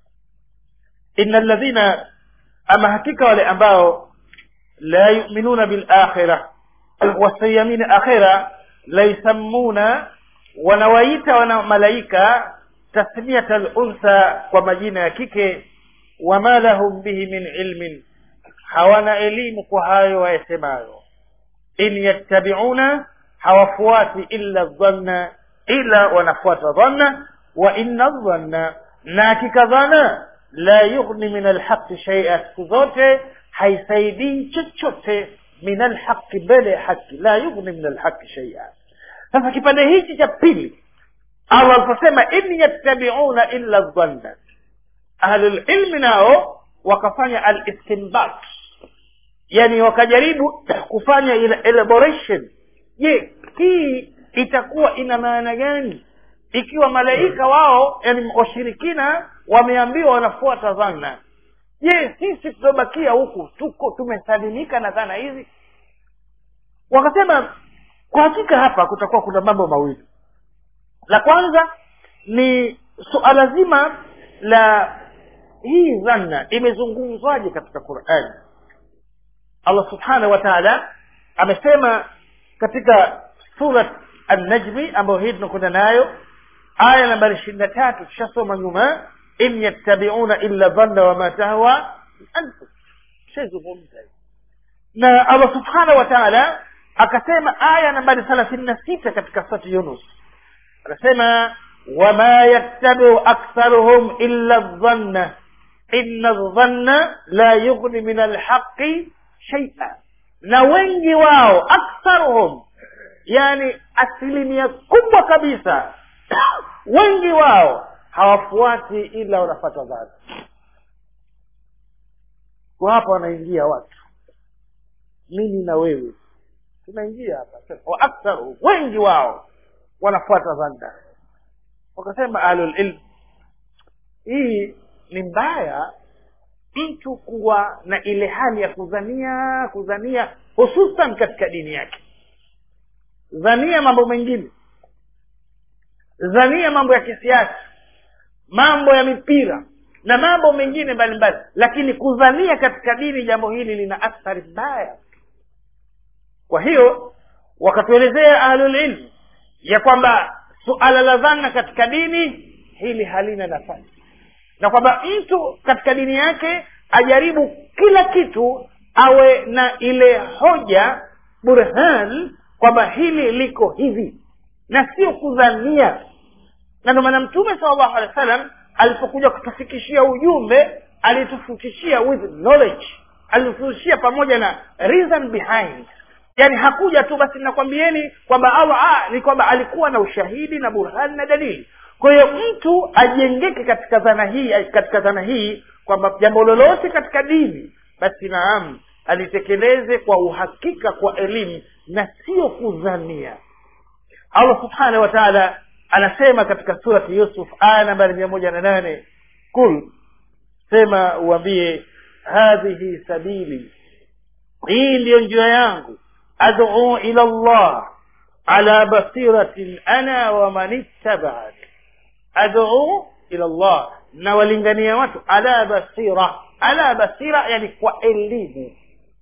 ina ladhina ama hakika wale ambao la yuminuna bilakhira wasiyamini akhira la yusammuna wanawaita wana malaika tasmiyata luntha kwa majina ya kike wama lahum bihi min ilmin hawana elimu kwa hayo wayasemayo in yattabiuna hawafuati illa dhanna ila wanafuata dhanna wa inna dhanna na hakika dhana la yughni min alhaqi shaia siku zote haisaidii chochote min alhaqi mbele ya haki la yughni min alhaqi shaia sasa kipande hichi cha pili allah aliposema in yattabiuna illa dhanna ahlulilmi nao wakafanya alistinbat yani wakajaribu kufanya ile elaboration je hii itakuwa ina maana gani ikiwa malaika wao yani washirikina wameambiwa wanafuata dhana je sisi tuliobakia huku tuko tumesalimika na dhana hizi wakasema kwa hakika hapa kutakuwa kuna mambo mawili la kwanza ni suala zima la hii dhanna imezungumzwaje katika qurani allah subhanahu wa taala amesema katika surat annajmi ambayo hii tunakwenda nayo aya nambari ishirini na tatu tushasoma nyuma in yattabiuna illa dhanna wama tahwa anfus shazungumza na allah subhanahu wa taala akasema aya nambari thelathini na sita katika surati yunus anasema wama yattabiu aktharuhum illa dhanna inna dhanna la yughni min alhaqi shaia na wengi wao aktharuhum yani asilimia kubwa kabisa wengi wao hawafuati ila wanafata dhana kwa hapa wanaingia watu mimi na wewe tunaingia hapa wa aktharuhum wengi wao wanafuata dhanna wakasema ahlulilm hii ni mbaya mtu kuwa na ile hali ya kudhania kudhania hususan katika dini yake dhania mambo mengine dhania mambo ya kisiasa mambo ya mipira na mambo mengine mbalimbali lakini kudhania katika dini jambo hili lina athari mbaya kwa hiyo wakatuelezea ahlulilmu ya kwamba suala la dhana katika dini hili halina nafasi na kwamba mtu katika dini yake ajaribu kila kitu awe na ile hoja burhan kwamba hili liko hivi na sio kudhania na ndio maana mtume sala llahu alehi wa sallam alipokuja kutufikishia ujumbe alitufikishia with knowledge alitufikishia pamoja na reason behind yaani hakuja tu basi nakwambieni kwamba allah ah, ni kwamba alikuwa na ushahidi na burhani na dalili kwa hiyo mtu ajengeke katika dhana hii katika dhana hii kwamba jambo lolote katika dini basi naam alitekeleze kwa uhakika kwa elimu na sio kudhania allah subhanahu wa taala anasema katika surati yusuf aya nambari mia moja na nane kul sema uambie hadhihi sabili hii ndiyo njia yangu aduu ila llah ala basiratin ana waman ittabaani aduu ila llah na walingania watu ala basira ala basira yani kwa elimu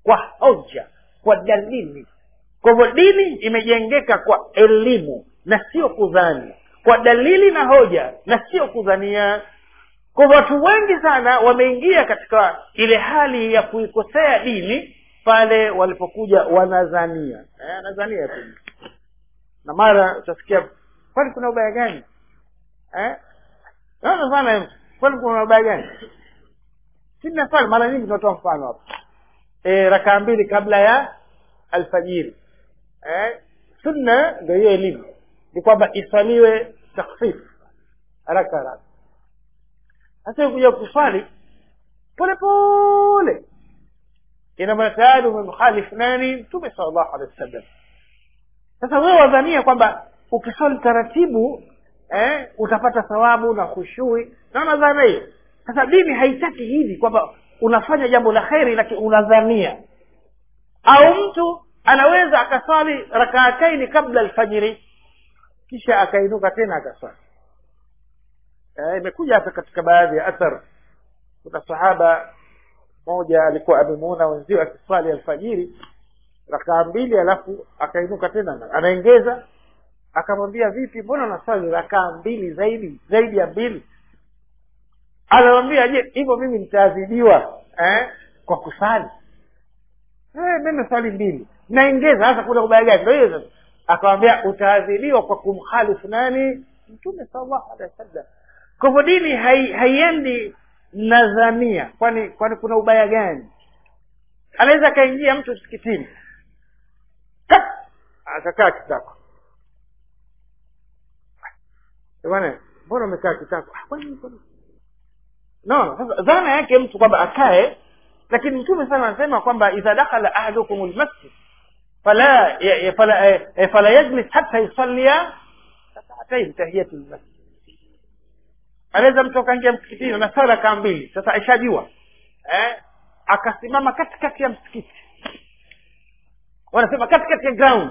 kwa hoja kwa dalili kwa hivyo dini imejengeka kwa elimu na sio kudhani kwa dalili na hoja na sio kudhania kwa hivyo watu wengi sana wameingia katika ile hali ya kuikosea dini pale walipokuja wanadhania eh, anadhania tu na mara utasikia kwani kuna ubaya gani eh? naona sana kwani kuna ubaya gani sina mfano mara nyingi tunatoa mfano hapa e, rakaa mbili kabla ya alfajiri eh? sunna ndio hiyo elimu ni kwamba isaliwe takhfif haraka haraka sasa kuja kuswali pole pole ina maana tayari umemkhalifu nani mtume sallallahu alaihi wasallam sasa wewe wadhania kwamba ukiswali taratibu eh, utapata thawabu na khushui na unadhania hiyo sasa dini haitaki hivi kwamba unafanya jambo la kheri lakini unadhania au mtu anaweza akaswali rakaataini kabla alfajiri kisha akainuka tena akaswali eh, imekuja hata katika baadhi ya athar kuna sahaba moja alikuwa amemuona wenzio akiswali alfajiri rakaa mbili alafu akainuka tena anaengeza akamwambia vipi mbona unaswali rakaa mbili zaidi zaidi ya mbili anamwambia je hivyo mimi nitaadhibiwa eh, kwa kusali eh, mimi swali mbili naengeza sasa kuna ubaya gani ndio hiyo sasa akamwambia utaadhibiwa kwa kumkhalifu nani mtume sallallahu alaihi wasallam kwa hivyo dini hai, haiendi nadhania kwani kwani kuna ubaya gani anaweza akaingia mtu msikitini akakaa kitako bwana mbona umekaa kitako no sasa dhana yake mtu kwamba akae lakini mtume sana anasema kwamba idha dakhala ahadukum lmasjid fala ya, fala eh, fala yajlis hatta yusallia rak'atayn tahiyatu lmasjid anaweza mtu akaingia msikitini na sala kaa mbili sasa aishajua eh, akasimama katikati ya msikiti wanasema katikati ya ground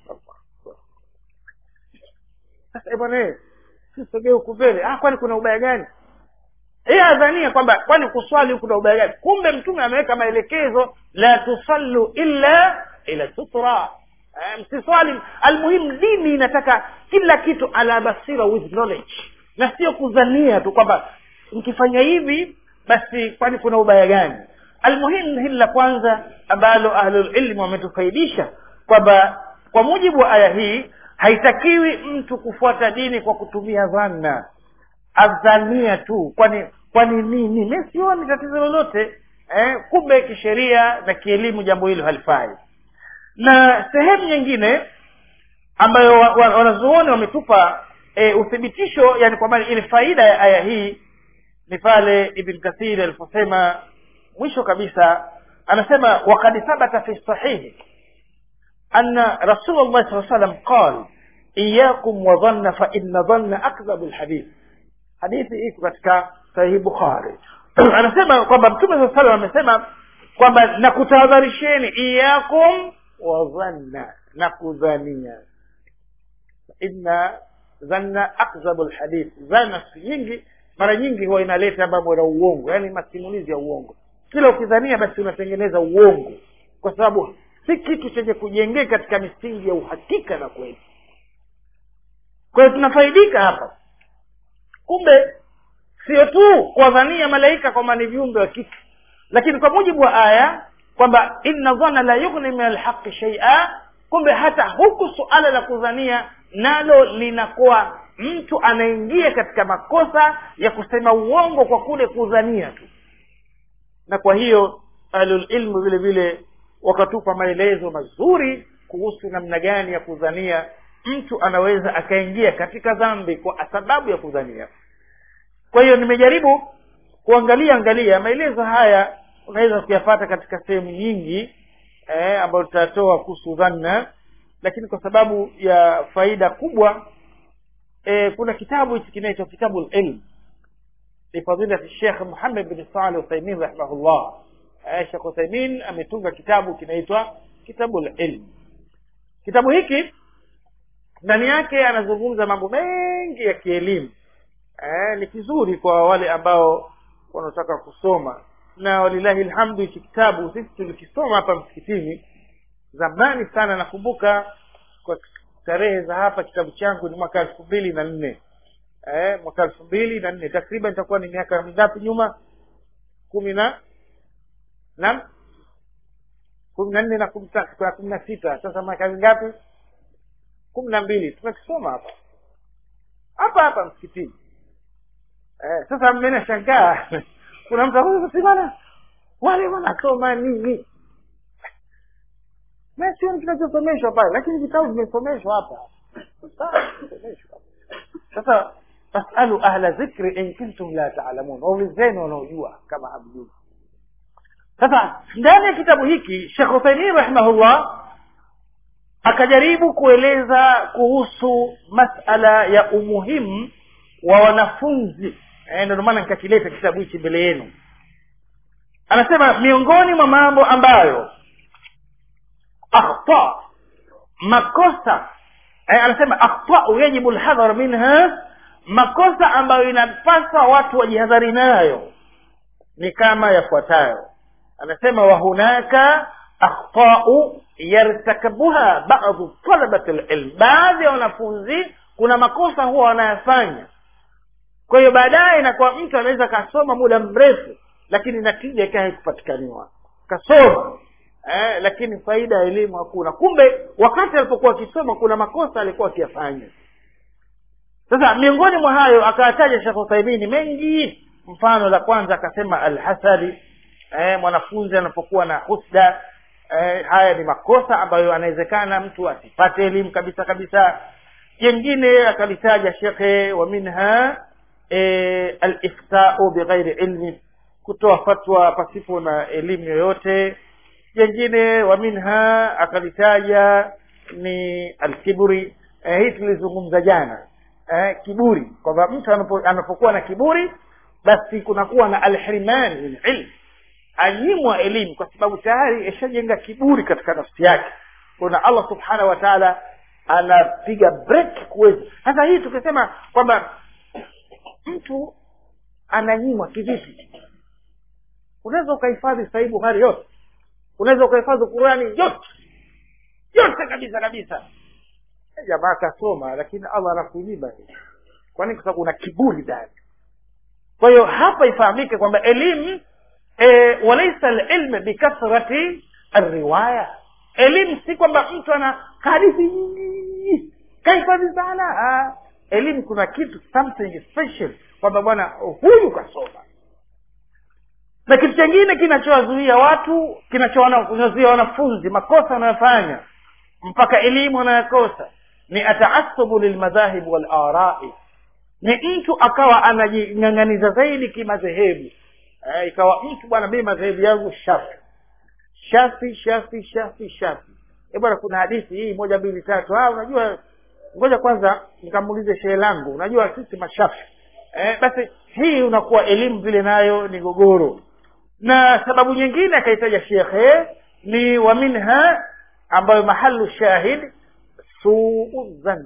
sasa bwana sisogee huku mbele ah kwani kuna ubaya gani yeye adhania kwamba kwani kuswali kuna ubaya gani kumbe mtume ameweka maelekezo la tusallu illa ila sutra eh, msiswali almuhimu dini inataka kila kitu ala basira with knowledge na sio kudhania tu kwamba mkifanya hivi basi kwani kuna ubaya gani almuhimu hili la kwanza ambalo ahlulilmu wametufaidisha kwamba kwa mujibu wa aya hii haitakiwi mtu kufuata dini kwa kutumia dhanna adhania tu kwani kwani nini mi sioni tatizo lolote eh, kumbe kisheria na kielimu jambo hilo halifai na sehemu nyingine ambayo wanazuoni wa, wa wametupa e, uthibitisho yani kwamba ile faida ya aya hii ni pale ibn kathir aliposema mwisho kabisa anasema wakad thabata fi sahihi anna rasulullah saa salam qal iyakum wa dhanna fa inna dhanna akdhabu lhadith hadithi iko katika sahihi bukhari anasema kwamba mtume saa salam amesema kwamba nakutahadharisheni iyakum wa dhanna na kudhania inna dhanna akdhabu lhadith dhana siku nyingi mara nyingi huwa inaleta mambo ya uongo yaani masimulizi ya uongo kila ukidhania basi unatengeneza uongo kwa sababu si kitu chenye kujengeka katika misingi ya uhakika na kweli kwa hiyo tunafaidika hapa kumbe sio tu kuwadhania malaika kwamba ni viumbe wa kike lakini kwa mujibu wa aya kwamba inna dhana la yughni min alhaqi shaia kumbe hata huku suala la kudhania nalo linakuwa mtu anaingia katika makosa ya kusema uongo kwa kule kudhania tu na kwa hiyo ahlulilmu vile vile wakatupa maelezo mazuri kuhusu namna gani ya kudhania mtu anaweza akaingia katika dhambi kwa sababu ya kudhania kwa hiyo nimejaribu kuangalia angalia maelezo haya unaweza kuyapata katika sehemu nyingi eh, ambayo tutatoa kuhusu dhanna lakini kwa sababu ya faida kubwa eh, kuna kitabu hichi kinaitwa kitabu lilm lifadilati shekh muhammad bin salih uthaimin rahimahullah eh, shekh uthaimin ametunga kitabu kinaitwa kitabu lilm kitabu hiki ndani yake anazungumza mambo mengi ya kielimu eh, ni kizuri kwa wale ambao wanataka kusoma na walilahi lhamdu hichi kitabu sisi tulikisoma hapa msikitini zamani sana nakumbuka kwa tarehe za hapa kitabu changu ni mwaka elfu mbili na nne eh, mwaka elfu mbili na nne takriban itakuwa ni miaka mingapi nyuma kumi na naam kumi na nne na kumi na kumi na sita sasa miaka mingapi kumi na mbili tumekisoma hapa hapa hapa msikitini eh, sasa mmenashangaa kuna mtu akusimana wale wanasoma nini na sioni kinachosomeshwa pale lakini vitabu vimesomeshwa hapa sasa fasalu ahla dhikri in kuntum la taalamun waulizeni wanaojua kama hamjui sasa ndani ya kitabu hiki shekh uthaimin rahimahullah akajaribu kueleza kuhusu masala ya umuhimu wa wanafunzi eh, ndio maana nikakileta kitabu hichi mbele yenu anasema miongoni mwa mambo ambayo akhta makosa eh, anasema akhtau yajibu lhadhar minha makosa ambayo inapaswa watu wajihadhari nayo ni kama yafuatayo anasema wahunaka akhtau yartakabuha badu talabati lilm baadhi ya wanafunzi kuna makosa huwa wanayafanya kwa hiyo baadaye inakuwa mtu anaweza kasoma muda mrefu lakini natija ikawa haikupatikaniwa kasoma eh, lakini faida ya elimu hakuna kumbe wakati alipokuwa akisoma kuna makosa alikuwa akiyafanya sasa miongoni mwa hayo akawataja shekh uthaimini mengi mfano la kwanza akasema alhasadi eh, mwanafunzi anapokuwa na husda eh, haya ni makosa ambayo anawezekana mtu asipate elimu kabisa kabisa jengine akalitaja shekhe wa minha eh, aliftau bighairi ilmi kutoa fatwa pasipo na elimu yoyote jengine wa minha akalitaja ni alkiburi eh, hii tulizungumza jana eh, kiburi kwamba mtu anapo, anapokuwa na kiburi basi kunakuwa na alhrimani min ilm anyimwa elimu kwa sababu tayari ishajenga kiburi katika nafsi yake kuna allah subhanahu wa taala anapiga break kuweza sasa hii tukisema kwamba mtu ananyimwa kivipi unaweza ukahifadhi sahii buhari yote unaweza ukahifadhi qurani yote yote kabisa kabisa jamaa akasoma lakini allah anakunyima kwani kwa sababu una kiburi ndani kwa hiyo hapa ifahamike kwamba elimu e, walaisa lilmu bikathrati alriwaya elimu si kwamba mtu ana hadithi nyingi kahifadhi sana elimu kuna kitu something special kwamba bwana huyu kasoma na kitu chengine kinachowazuia watu kinachowazuia wanafunzi makosa wanayofanya mpaka elimu wanayokosa ni ataasubu lilmadhahib walarai ni mtu akawa anajing'ang'aniza zaidi kimadhehebu eh, ikawa mtu bwana mimi madhehebu yangu shafi shafi shafi shafi shafi e bwana kuna hadithi hii moja mbili tatu ah unajua ngoja kwanza nikamuulize shehe langu unajua sisi mashafi eh, basi hii unakuwa elimu vile nayo ni gogoro na sababu nyingine akaitaja shekhe ni wa minha ambayo mahalu shahid suu dhanni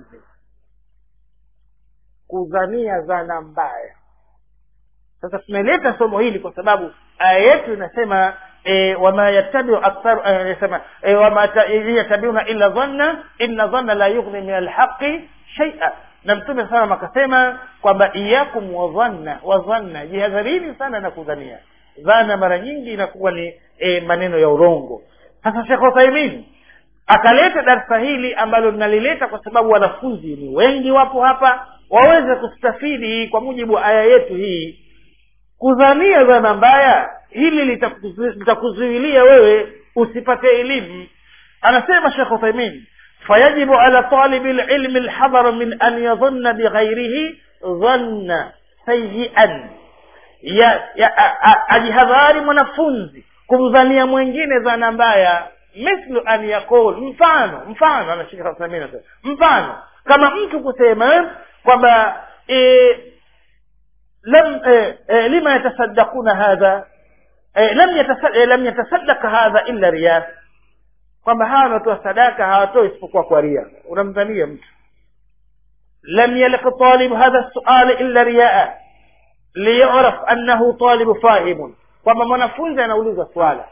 kudhania dhana mbaya sasa tumeleta somo hili kwa sababu aya yetu inasema e, wama yattabiu aktharu anasema e, wama yatabiuna illa dhanna inna dhanna la yughni min alhaqi shaia na mtume salam akasema kwamba iyakum wadhanna wadhanna jihadharini sana na kudhania dhana mara nyingi inakuwa ni e, maneno ya urongo sasa shekh uthaimin akaleta darsa hili ambalo linalileta kwa sababu wanafunzi ni wengi wapo hapa waweze kustafidi kwa mujibu wa aya yetu hii kudhania dhana mbaya hili litakuzuilia wewe usipate elimu anasema shekh uthaimin fayajibu ala talibi lilmi lhadharu min an yadhunna bighairihi dhanna sayian ya, ya ajihadhari mwanafunzi kumdhania mwingine dhana mbaya mithlu an yaqul mfano mfano anashika uthaimin mfano kama mtu kusema kwamba e, lam e, e, lima yatasaddaquna hadha e, lam yatasaddaq e, lam yatasaddaq hadha illa riya kwamba hawa wanatoa sadaka hawatoi isipokuwa kwa ria unamdhania mtu lam yalq talib hadha sual illa riyaa liyuraf annahu talib fahimun kwamba mwanafunzi anauliza swala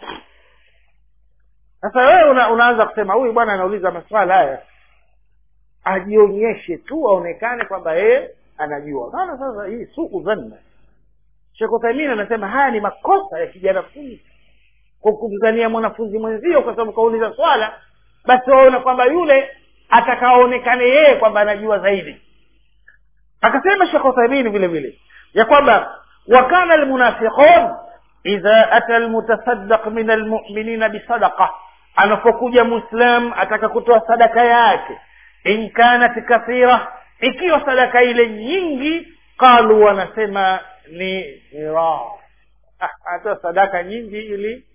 sasa wewe una, unaanza kusema huyu bwana anauliza maswala haya ajionyeshe tu aonekane kwamba yeye anajua maana sasa hii suku dhanna shekh uthaimin anasema haya ni makosa ya kijanafunzi kwa kumzania mwanafunzi mwenzio kwa sababu kauliza swala basi waona kwamba yule atakaonekane yeye kwamba anajua zaidi akasema shekh uthaimin vile vile ya kwamba wakana almunafiqun idha ata almutasaddaq min almuminina bisadaqa anapokuja muislam ataka kutoa sadaka yake in kanat kathira ikiwa sadaka ile nyingi qalu wanasema ni ira ah, atoa sadaka nyingi ili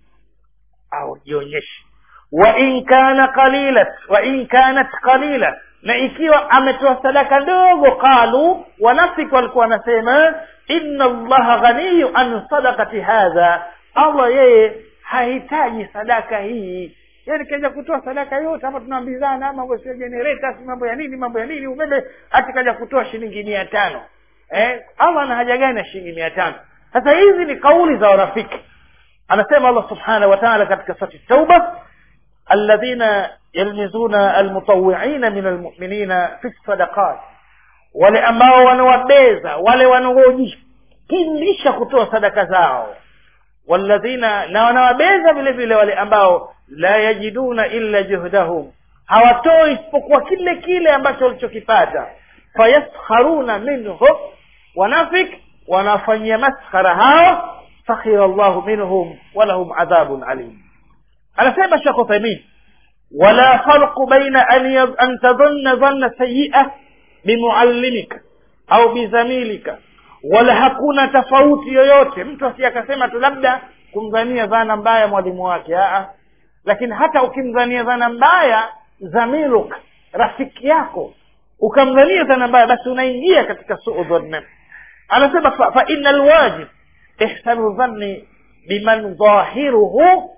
aujionyeshe wa in kana qalilat wa in kanat qalila na ikiwa ametoa sadaka ndogo qalu wanafiki walikuwa wanasema inna allaha ghaniyu an sadaqati hadha allah yeye hahitaji sadaka hii yani kaja kutoa sadaka yote hapa tunaambizana mambo sio generator si mambo ya nini mambo ya nini umeme hati kaja kutoa shilingi mia tano eh allah ana haja gani na shilingi mia tano sasa hizi ni kauli za wanafiki anasema allah subhanahu wa ta'ala katika surati tauba alladhina yalmizuna almutawwi'ina min almu'minina fi sadaqat wale ambao wanawabeza wale wanaojipindisha kutoa sadaka zao walladhina na wanawabeza vile vile wale ambao la yajiduna illa juhdahum hawatoi isipokuwa kile kile ambacho walichokipata fayaskharuna minhum wanafik wanafanyia maskhara hao sakhira llahu minhum walahum adhabun alim anasema shekh uthaimin wala farqu baina an, yad- an tadhunna dhanna sayia bimuallimika au bizamilika wala hakuna tofauti yoyote mtu asi akasema tu labda kumdhania dhana mbaya mwalimu wake Aa. lakini hata ukimdhania dhana mbaya zamiluk rafiki yako ukamdhania dhana mbaya basi unaingia katika suu dhanna anasema fa, fa ina lwajib ihsanu dhanni biman dhahiruhu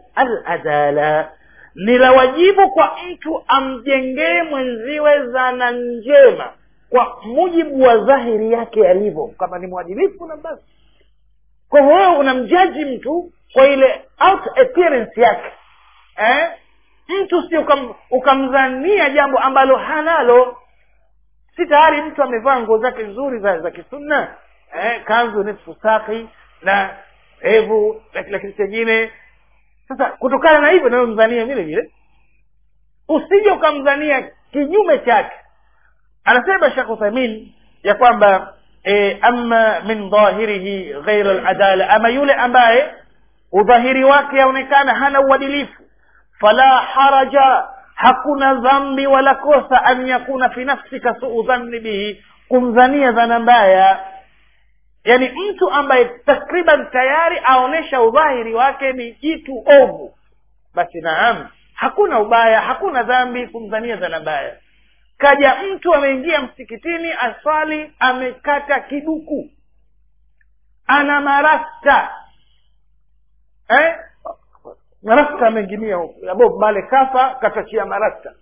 aladala ni la wajibu kwa mtu amjengee mwenziwe dhana njema kwa mujibu wa dhahiri yake alivyo kama ni mwadilifu na basi kwa hivyo wewe unamjaji mtu kwa ile out appearance yake eh? mtu si ukam, ukamdhania jambo ambalo hanalo si tayari mtu amevaa nguo zake nzuri za, za kisunna eh? kanzu nisfu saki na hevu na kila kitu chengine sasa kutokana na hivyo nawe mdhania vile vile usije ukamdhania kinyume chake anasema shekh uthaimin ya kwamba e, ama min dhahirihi ghaira ladala ama yule ambaye udhahiri wake aonekana hana uadilifu fala haraja hakuna dhambi wala kosa an yakuna fi nafsika suu dhanni bihi kumdhania dhana mbaya yani mtu ambaye takriban tayari aonesha udhahiri wake ni jitu ovu basi naam hakuna ubaya hakuna dhambi kumdhania dhana mbaya kaja mtu ameingia msikitini aswali amekata kiduku ana marasta eh? marasta ameinginia bob male kafa katachia marasta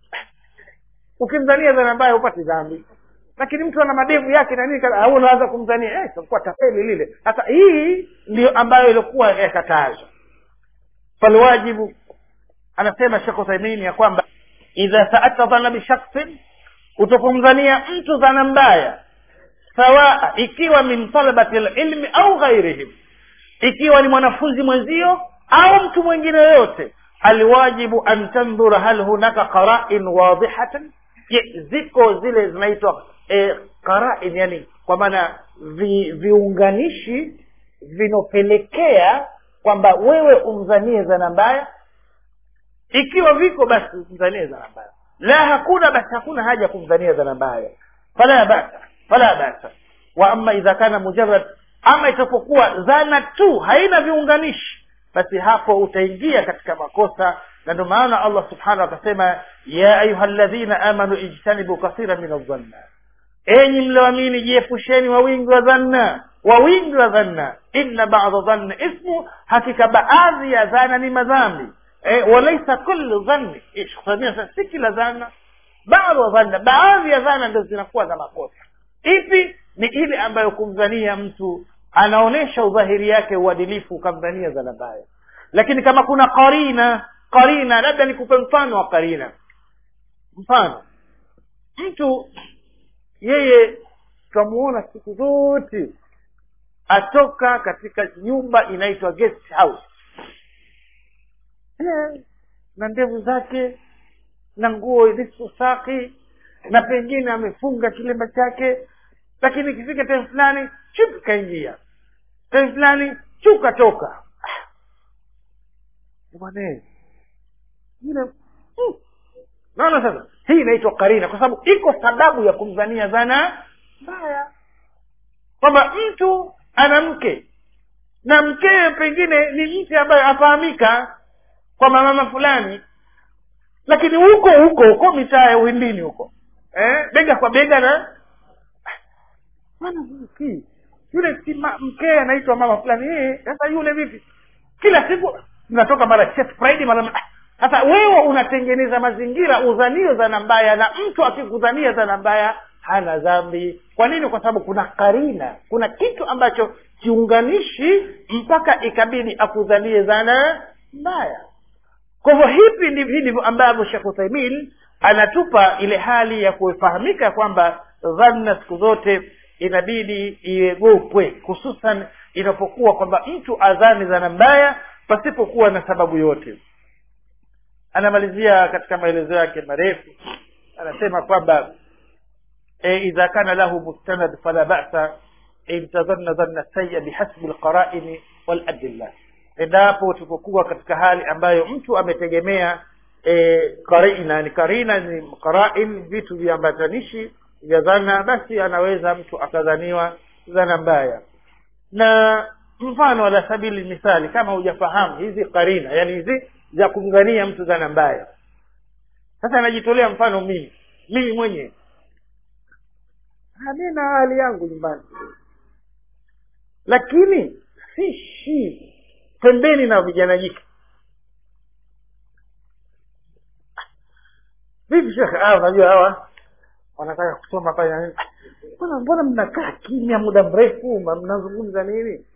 ukimdhania dhana mbaya hupati dhambi lakini mtu ana madevu yake na nini kana- au unaanza kumdhania eh, itakuwa tafeli lile sasa hii ndio ambayo ilikuwa yakatazwa falwajibu anasema shekh uthaimini ya kwamba idha saatta dhana bishaksin utapomdhania mtu dhana mbaya sawaa ikiwa min talabati lilmi au ghairihim ikiwa ni mwanafunzi mwenzio au mtu mwingine yoyote alwajibu an tandhura hal hunaka qarain wadihatan je ziko zile zinaitwa e, qarain yani kwa maana vi, viunganishi vinopelekea kwamba wewe umdhanie dhana mbaya ikiwa viko basi umdhanie dhana mbaya la hakuna basi hakuna haja kumdhania dhana mbaya fala basa fala basa wa ama idha kana mujarrad ama itapokuwa dhana tu haina viunganishi basi hapo utaingia katika makosa na ndio maana allah subhanahu akasema ya ayuha ladhina amanu ijtanibu kathira min aldhanna enyi mlioamini jiepusheni wa wingi wa dhanna wa wingi wa dhanna inna bada dhanna ismu hakika baadhi ya dhana ni madhambi e, walaisa kullu dhanni Ish, sasa si kila dhana baadhi wa dhanna baadhi ya dhana ndo zinakuwa za makosa ipi ni ile ambayo kumdhania mtu anaonyesha udhahiri yake uadilifu ukamdhania zana mbaya lakini kama kuna karina karina labda nikupe mfano wa karina mfano mtu yeye tutamuona siku zote atoka katika nyumba inaitwa guest house Eh, na ndevu zake na nguo ilizo safi na pengine amefunga kilemba chake lakini ikifika time fulani chup kaingia time fulani chu katoka Ah. bwana yule mm. naona sasa hii inaitwa karina kwa sababu iko sababu ya kumdhania dhana mbaya kwamba mtu ana mke na mkewe pengine ni mtu ambaye afahamika kwa mama fulani lakini huko huko huko mitaa ya uwindini huko eh, bega kwa bega na bwana si yule si ma- mkee anaitwa mama fulani eh, sasa yule vipi kila siku tunatoka mara chef friday mara ah, sasa wewe unatengeneza mazingira udhanio dhana mbaya na mtu akikudhania dhana mbaya hana dhambi kwa nini kwa sababu kuna karina kuna kitu ambacho kiunganishi mpaka ikabidi akudhanie dhana mbaya kwa hivyo hivi ndivyo hivi ndivyo ambavyo shekh uthaimin anatupa ile hali ya kufahamika kwamba dhanna siku zote inabidi iegopwe hususan inapokuwa kwamba mtu adhani dhana mbaya pasipokuwa na sababu yote anamalizia katika maelezo yake marefu anasema kwamba e, idha kana lahu mustanad fala basa in tadhanna dhanna sayya bihasbi lqaraini waladilla endapo tupokuwa katika hali ambayo mtu ametegemea e, karina ni karina ni qarain vitu viambatanishi vya dhana basi anaweza mtu akadhaniwa dhana mbaya na mfano ala sabili mithali kama hujafahamu hizi karina yani hizi za kumdhania mtu dhana mbaya sasa najitolea mfano mimi mimi mwenyewe mi na hali yangu nyumbani lakini sishi pembeni na vijana jike vipi shekhe ah unajua hawa wanataka kusoma pale na nini mbona mbona mnakaa kimya muda mrefu ma- mnazungumza nini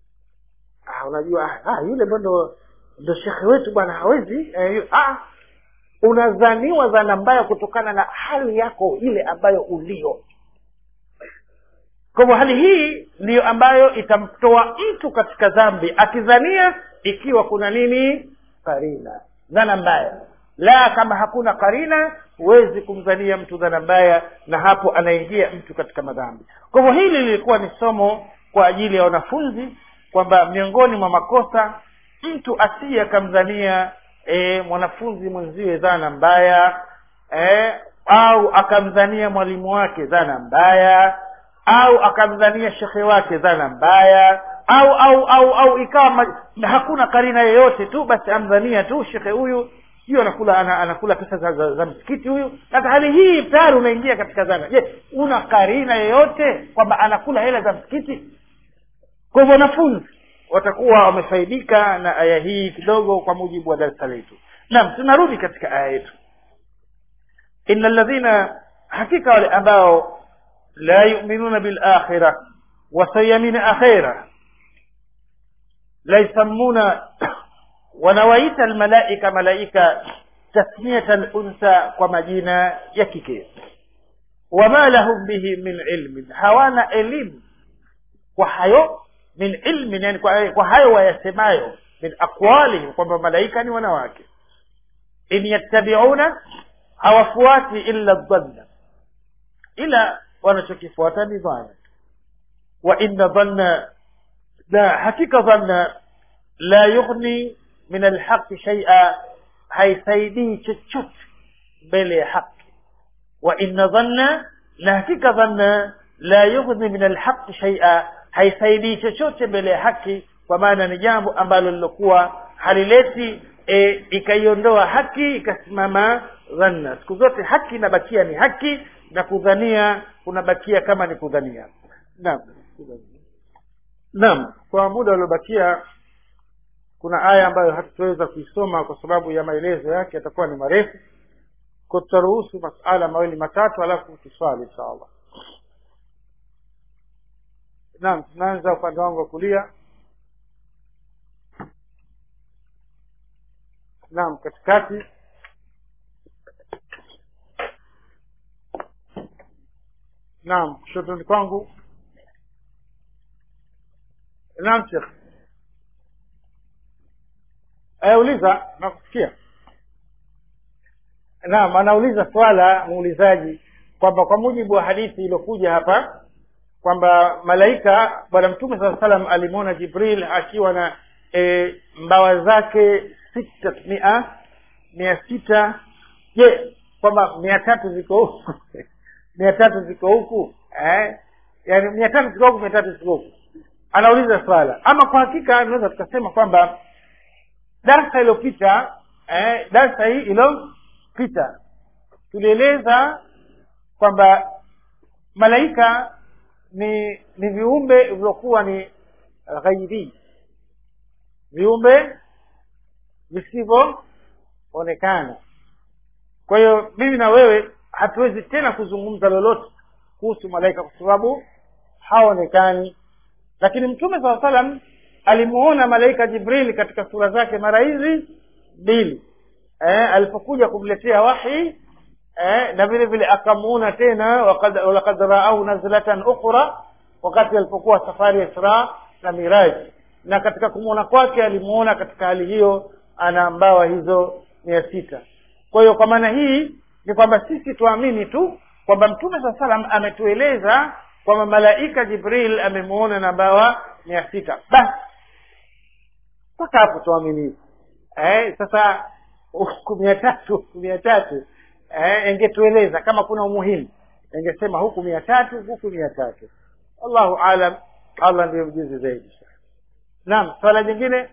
ah unajua ah, ah yule ndo ndo shekhe wetu bwana hawezi eh, yu- ah unadhaniwa dhana mbaya kutokana na hali yako ile ambayo ulio kwa hivyo hali hii ndiyo ambayo itamtoa mtu katika dhambi akidhania ikiwa kuna nini karina dhana mbaya la kama hakuna karina huwezi kumdhania mtu dhana mbaya na hapo anaingia mtu katika madhambi kwa hivyo hili lilikuwa ni somo kwa ajili ya wanafunzi kwamba miongoni mwa makosa mtu asiye akamdhania e, mwanafunzi mwenziwe dhana mbaya e, au akamdhania mwalimu wake dhana mbaya au akamdhania shekhe wake dhana mbaya au au au au ikawa ma, hakuna karina yoyote tu basi amdhania tu shekhe huyu sio anakula ana, anakula pesa za, za, za msikiti huyu sasa hali hii tayari unaingia katika dhana je una karina yoyote kwamba anakula hela za msikiti kwa hivyo wanafunzi watakuwa wamefaidika na aya hii kidogo kwa mujibu wa darasa letu naam tunarudi katika aya yetu ina ladhina hakika wale ambao la yuminuna bilakhira wasayamini akhira la yusammuna wanawaita almalaika malaika tasmiyata luntha kwa majina ya kike wama lahum bihi min ilmin hawana elimu kwa hayo min ilmin yani kwa, kwa hayo wayasemayo min aqwalihim kwamba malaika ni wanawake in yattabiuna hawafuati illa dhanna ila wanachokifuata ni dhana wa inna dhanna la hakika dhanna la yughni min alhaqi shaia haisaidii chochote mbele ya haki wa inna dhanna na hakika dhanna la yughni min alhaqi shaia haisaidii chochote mbele ya haki kwa maana ni jambo ambalo lilokuwa halileti e, ikaiondoa haki ikasimama dhanna siku zote haki inabakia ni haki na kudhania kunabakia kama ni kudhania naam naam kwa muda uliobakia kuna aya ambayo hatutaweza kuisoma kwa sababu ya maelezo yake yatakuwa ni marefu kwa tutaruhusu masala mawili matatu alafu tuswali insha allah naam tunaanza upande wangu wa kulia naam katikati naam kushotoni kwangu naam shekh eh, uliza nakusikia naam anauliza swala muulizaji kwamba kwa mujibu wa hadithi iliyokuja hapa kwamba malaika bwana mtume saa salam alimwona jibril akiwa na e, mbawa zake sita mia mia sita je kwamba mia tatu ziko huku mia tatu ziko huku eh? yaani mia tatu ziko huku mia tatu ziko huku anauliza swala ama kwa hakika tunaweza tukasema kwamba darsa iliyopita eh, darsa hii iliyopita tulieleza kwamba malaika ni ni viumbe vilivyokuwa ni ghaibi viumbe visivyoonekana kwa hiyo mimi na wewe hatuwezi tena kuzungumza lolote kuhusu malaika kwa sababu haonekani lakini mtume saa salam alimuona malaika jibrili katika sura zake mara hizi mbili eh, alipokuja kumletea wahi eh, na vile vile akamuona tena walakad raau nazlatan ukhra wakati alipokuwa safari ya isra na miraji na katika kumwona kwake alimuona katika hali hiyo ana mbawa hizo mia sita kwa hiyo kwa maana hii ni kwamba sisi tuamini tu kwamba mtume saa salam ametueleza kwamba malaika jibril amemuona na mbawa mia sita basi mpaka hapo tuamini eh, sasa huku mia tatu huku mia tatu eh, ingetueleza kama kuna umuhimu ingesema huku mia tatu huku mia tatu allahu alam allah ndiyo mjuzi zaidi naam swala jingine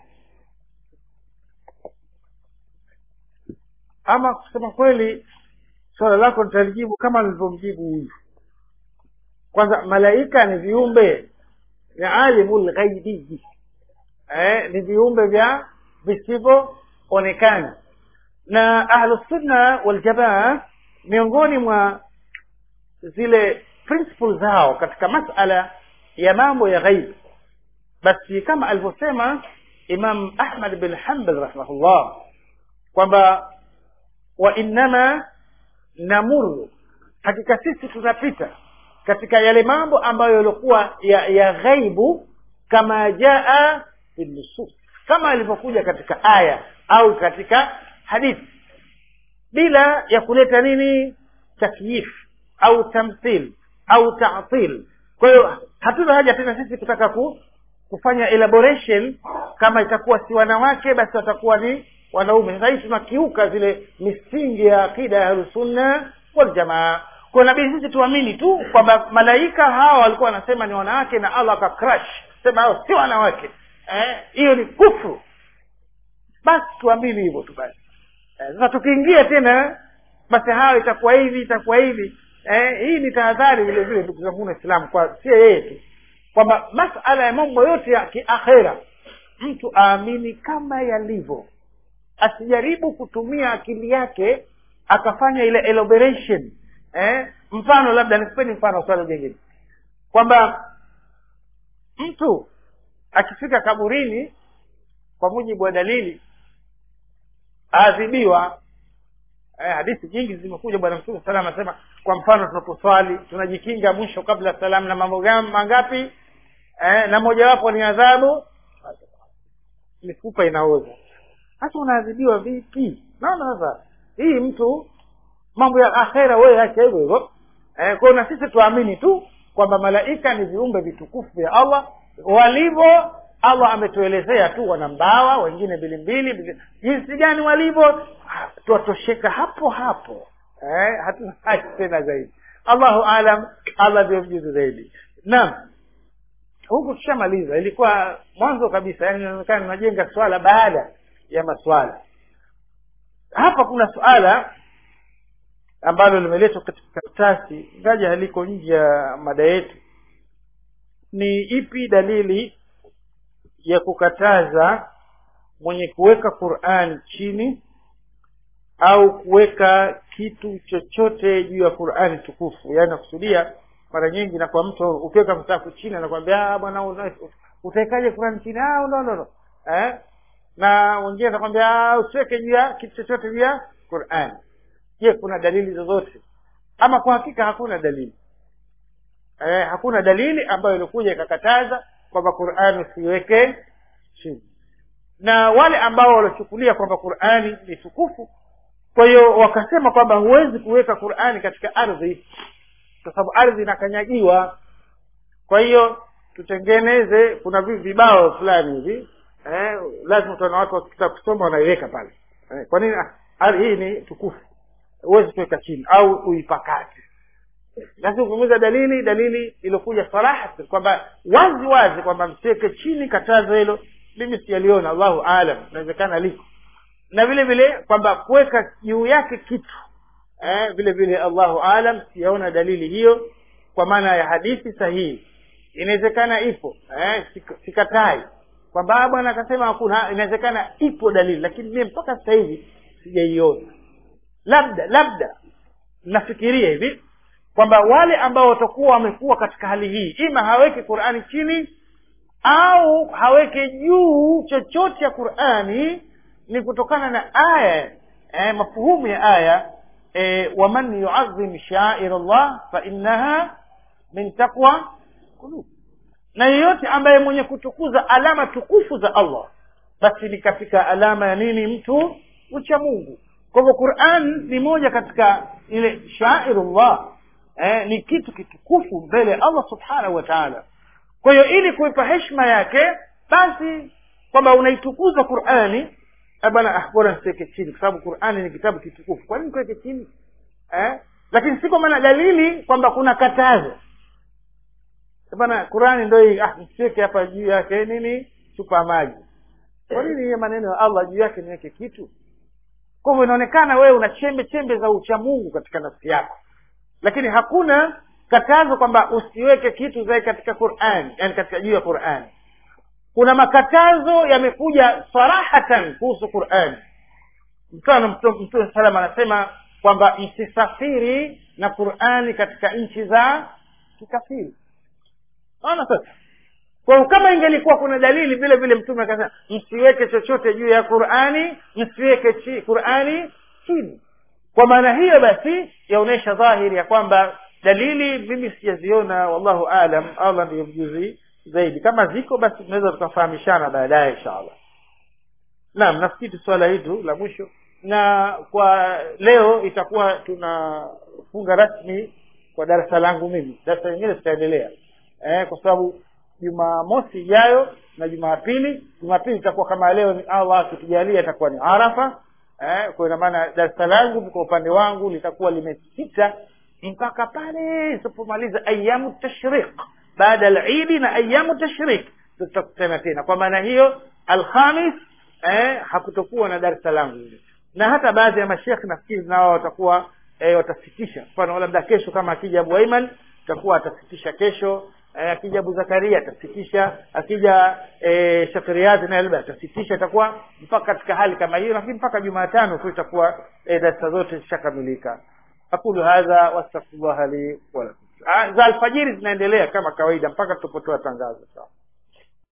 ama kusema kweli swala lako nitalijibu kama nilivyomjibu huyu kwanza malaika ni viumbe vya alimu lghaibii eh, ni viumbe vya visivyoonekana na ahlusunna waljamaa miongoni mwa zile principle zao katika masala ya mambo ya ghaib basi kama alivyosema imam ahmad bin hambal rahimahullah kwamba wa innama namuru hakika sisi tunapita katika yale mambo ambayo yaliokuwa ya, ya ghaibu kama jaa fi nusus kama alivyokuja katika aya au katika hadithi bila ya kuleta nini takyif au tamthil au tatil kwa hiyo hatuna haja tena sisi kutaka ku, kufanya elaboration kama itakuwa si wanawake basi watakuwa ni wanaume sasa hii tunakiuka zile misingi ya akida ya ahlusunna waljamaa kwa nabidi sisi tuamini tu kwamba malaika hawa walikuwa wanasema ni wanawake na allah akacrash sema hao si wanawake hiyo eh, ni kufru basi tuamini hivyo tu basi sasa eh, tukiingia tena basi hawa itakuwa hivi itakuwa hivi eh, hii ni tahadhari vile vile ndugu zangu waislamu kwa sio yeye tu kwamba masala ya mambo yote ya kiakhera mtu aamini kama yalivyo asijaribu kutumia akili yake akafanya ile elaboration eh? mfano labda nikupeni mfano swali jingine kwamba mtu akifika kaburini kwa mujibu wa dalili aadhibiwa eh, hadithi nyingi zimekuja bwana mtume salam anasema kwa mfano tunaposwali tunajikinga mwisho kabla salamu na mambo mangapi eh, na mojawapo ni adhabu mifupa inaoza hasa unaadhibiwa vipi naona sasa hii mtu mambo ya akhera wewe acha hivyo hivyo eh, kwao na sisi tuamini tu kwamba malaika ni viumbe vitukufu vya allah walivyo allah ametuelezea tu wana mbawa wengine mbili mbili jinsi gani walivyo twatosheka hapo hapo eh, hatuna haja tena zaidi allahu alam allah ndio mjuzi zaidi naam huku tushamaliza ilikuwa mwanzo kabisa yani inaonekana tunajenga swala baada ya maswala hapa kuna suala ambalo limeletwa katika karatasi ngaja haliko nje ya mada yetu ni ipi dalili ya kukataza mwenye kuweka quran chini au kuweka kitu chochote juu ya qurani tukufu yaani nakusudia mara nyingi na kwa mtu ukiweka msafu chini anakwambia bwana una- utaekaje Qur'an chini ah no no no eh na wengine atakwambia usiweke juu ya kitu chochote juu ya Qur'an je kuna dalili zozote ama kwa hakika hakuna dalili eh, hakuna dalili ambayo ilikuja ikakataza kwamba Qur'an usiweke chini na wale ambao walochukulia kwamba Qur'ani ni tukufu kwa hiyo wakasema kwamba huwezi kuweka Qur'ani katika ardhi kwa sababu ardhi inakanyagiwa kwa hiyo tutengeneze kuna vi- vibao fulani hivi eh, lazima utaona watu wakitaka kusoma wanaiweka pale eh, kwa nini Ah, ardhi hii ni tukufu huwezi kuweka chini au uipakate lazima kuuliza dalili dalili iliyokuja sarahatan kwamba wazi wazi kwamba msiweke chini katazo hilo mimi sijaliona allahu alam inawezekana liko na vile vile kwamba kuweka juu yake kitu eh, vile vile allahu alam siyaona dalili hiyo kwa maana ya hadithi sahihi inawezekana ipo eh, sik- sikatai kwamba ah, bwana akasema hakuna inawezekana ipo dalili lakini mimi mpaka sasa hivi sijaiona labda labda nafikiria hivi kwamba wale ambao watakuwa wamekuwa katika hali hii ima haweki qurani chini au haweke juu chochote ya qurani ni kutokana na aya eh, mafuhumu ya aya eh, waman yuazim shair llah fainnaha min taqwa qulub na yeyote ambaye mwenye kutukuza alama tukufu za allah basi ni katika alama ya nini mtu ucha mungu kwa hivyo quran ni moja katika ile shairullah eh, ni kitu kitukufu mbele ya allah subhanahu wa taala kwa hiyo ili kuipa heshima yake basi kwamba unaitukuza qurani eh, bwana ah, bora nisiweke chini kwa sababu qurani ni kitabu kitukufu kwa nini kuweke chini eh? lakini si kwa maana dalili kwamba kuna katazo Eh, bwana qurani ndo hii ah msiweke hapa juu yake nini chupa ya maji kwa nini hiyo maneno ya allah juu yake niweke kitu kwa hivyo inaonekana wewe una chembe chembe za uchamungu katika nafsi yako lakini hakuna katazo kwamba usiweke kitu zaidi katika qurani yani katika juu ya qurani kuna makatazo yamekuja sarahatan kuhusu qurani mfano mtume mtume salam anasema kwamba msisafiri na qurani katika nchi za kikafiri naona sasa kwa hiyo kama ingelikuwa kuna dalili vile vile mtume akasema msiweke chochote juu ya qurani msiweke chi, qurani chini kwa maana hiyo basi yaonyesha dhahiri ya kwamba dalili mimi sijaziona wallahu alam allah ndiyo mjuzi zaidi kama ziko basi tunaweza tukafahamishana baadaye inshallah naam nafikiri swala hili la mwisho na kwa leo itakuwa tunafunga rasmi kwa darasa langu mimi darasa lingine zitaendelea eh, kwa sababu jumamosi ijayo na jumapili jumapili itakuwa kama leo ni allah akitujalia itakuwa ni arafa eh, kwa ina maana darasa langu kwa upande wangu litakuwa limesita mpaka pale isipomaliza ayamu tashriq baada ya idi na ayamu tashriq tutakutana tena kwa maana hiyo alhamis eh, hakutokuwa na darasa langu na hata baadhi ya mashekh nafikiri nao watakuwa eh, watasitisha mfano labda kesho kama akija abu aiman takuwa atasitisha kesho eh, akija abu zakaria atasitisha akija eh, shakriati naye labda atasitisha itakuwa mpaka katika hali kama hiyo lakini mpaka jumatano tu itakuwa eh, darasa zote zishakamilika aqulu hadha wastaghfirullah li walakum Ah, za alfajiri zinaendelea kama kawaida mpaka tupotoa tangazo sawa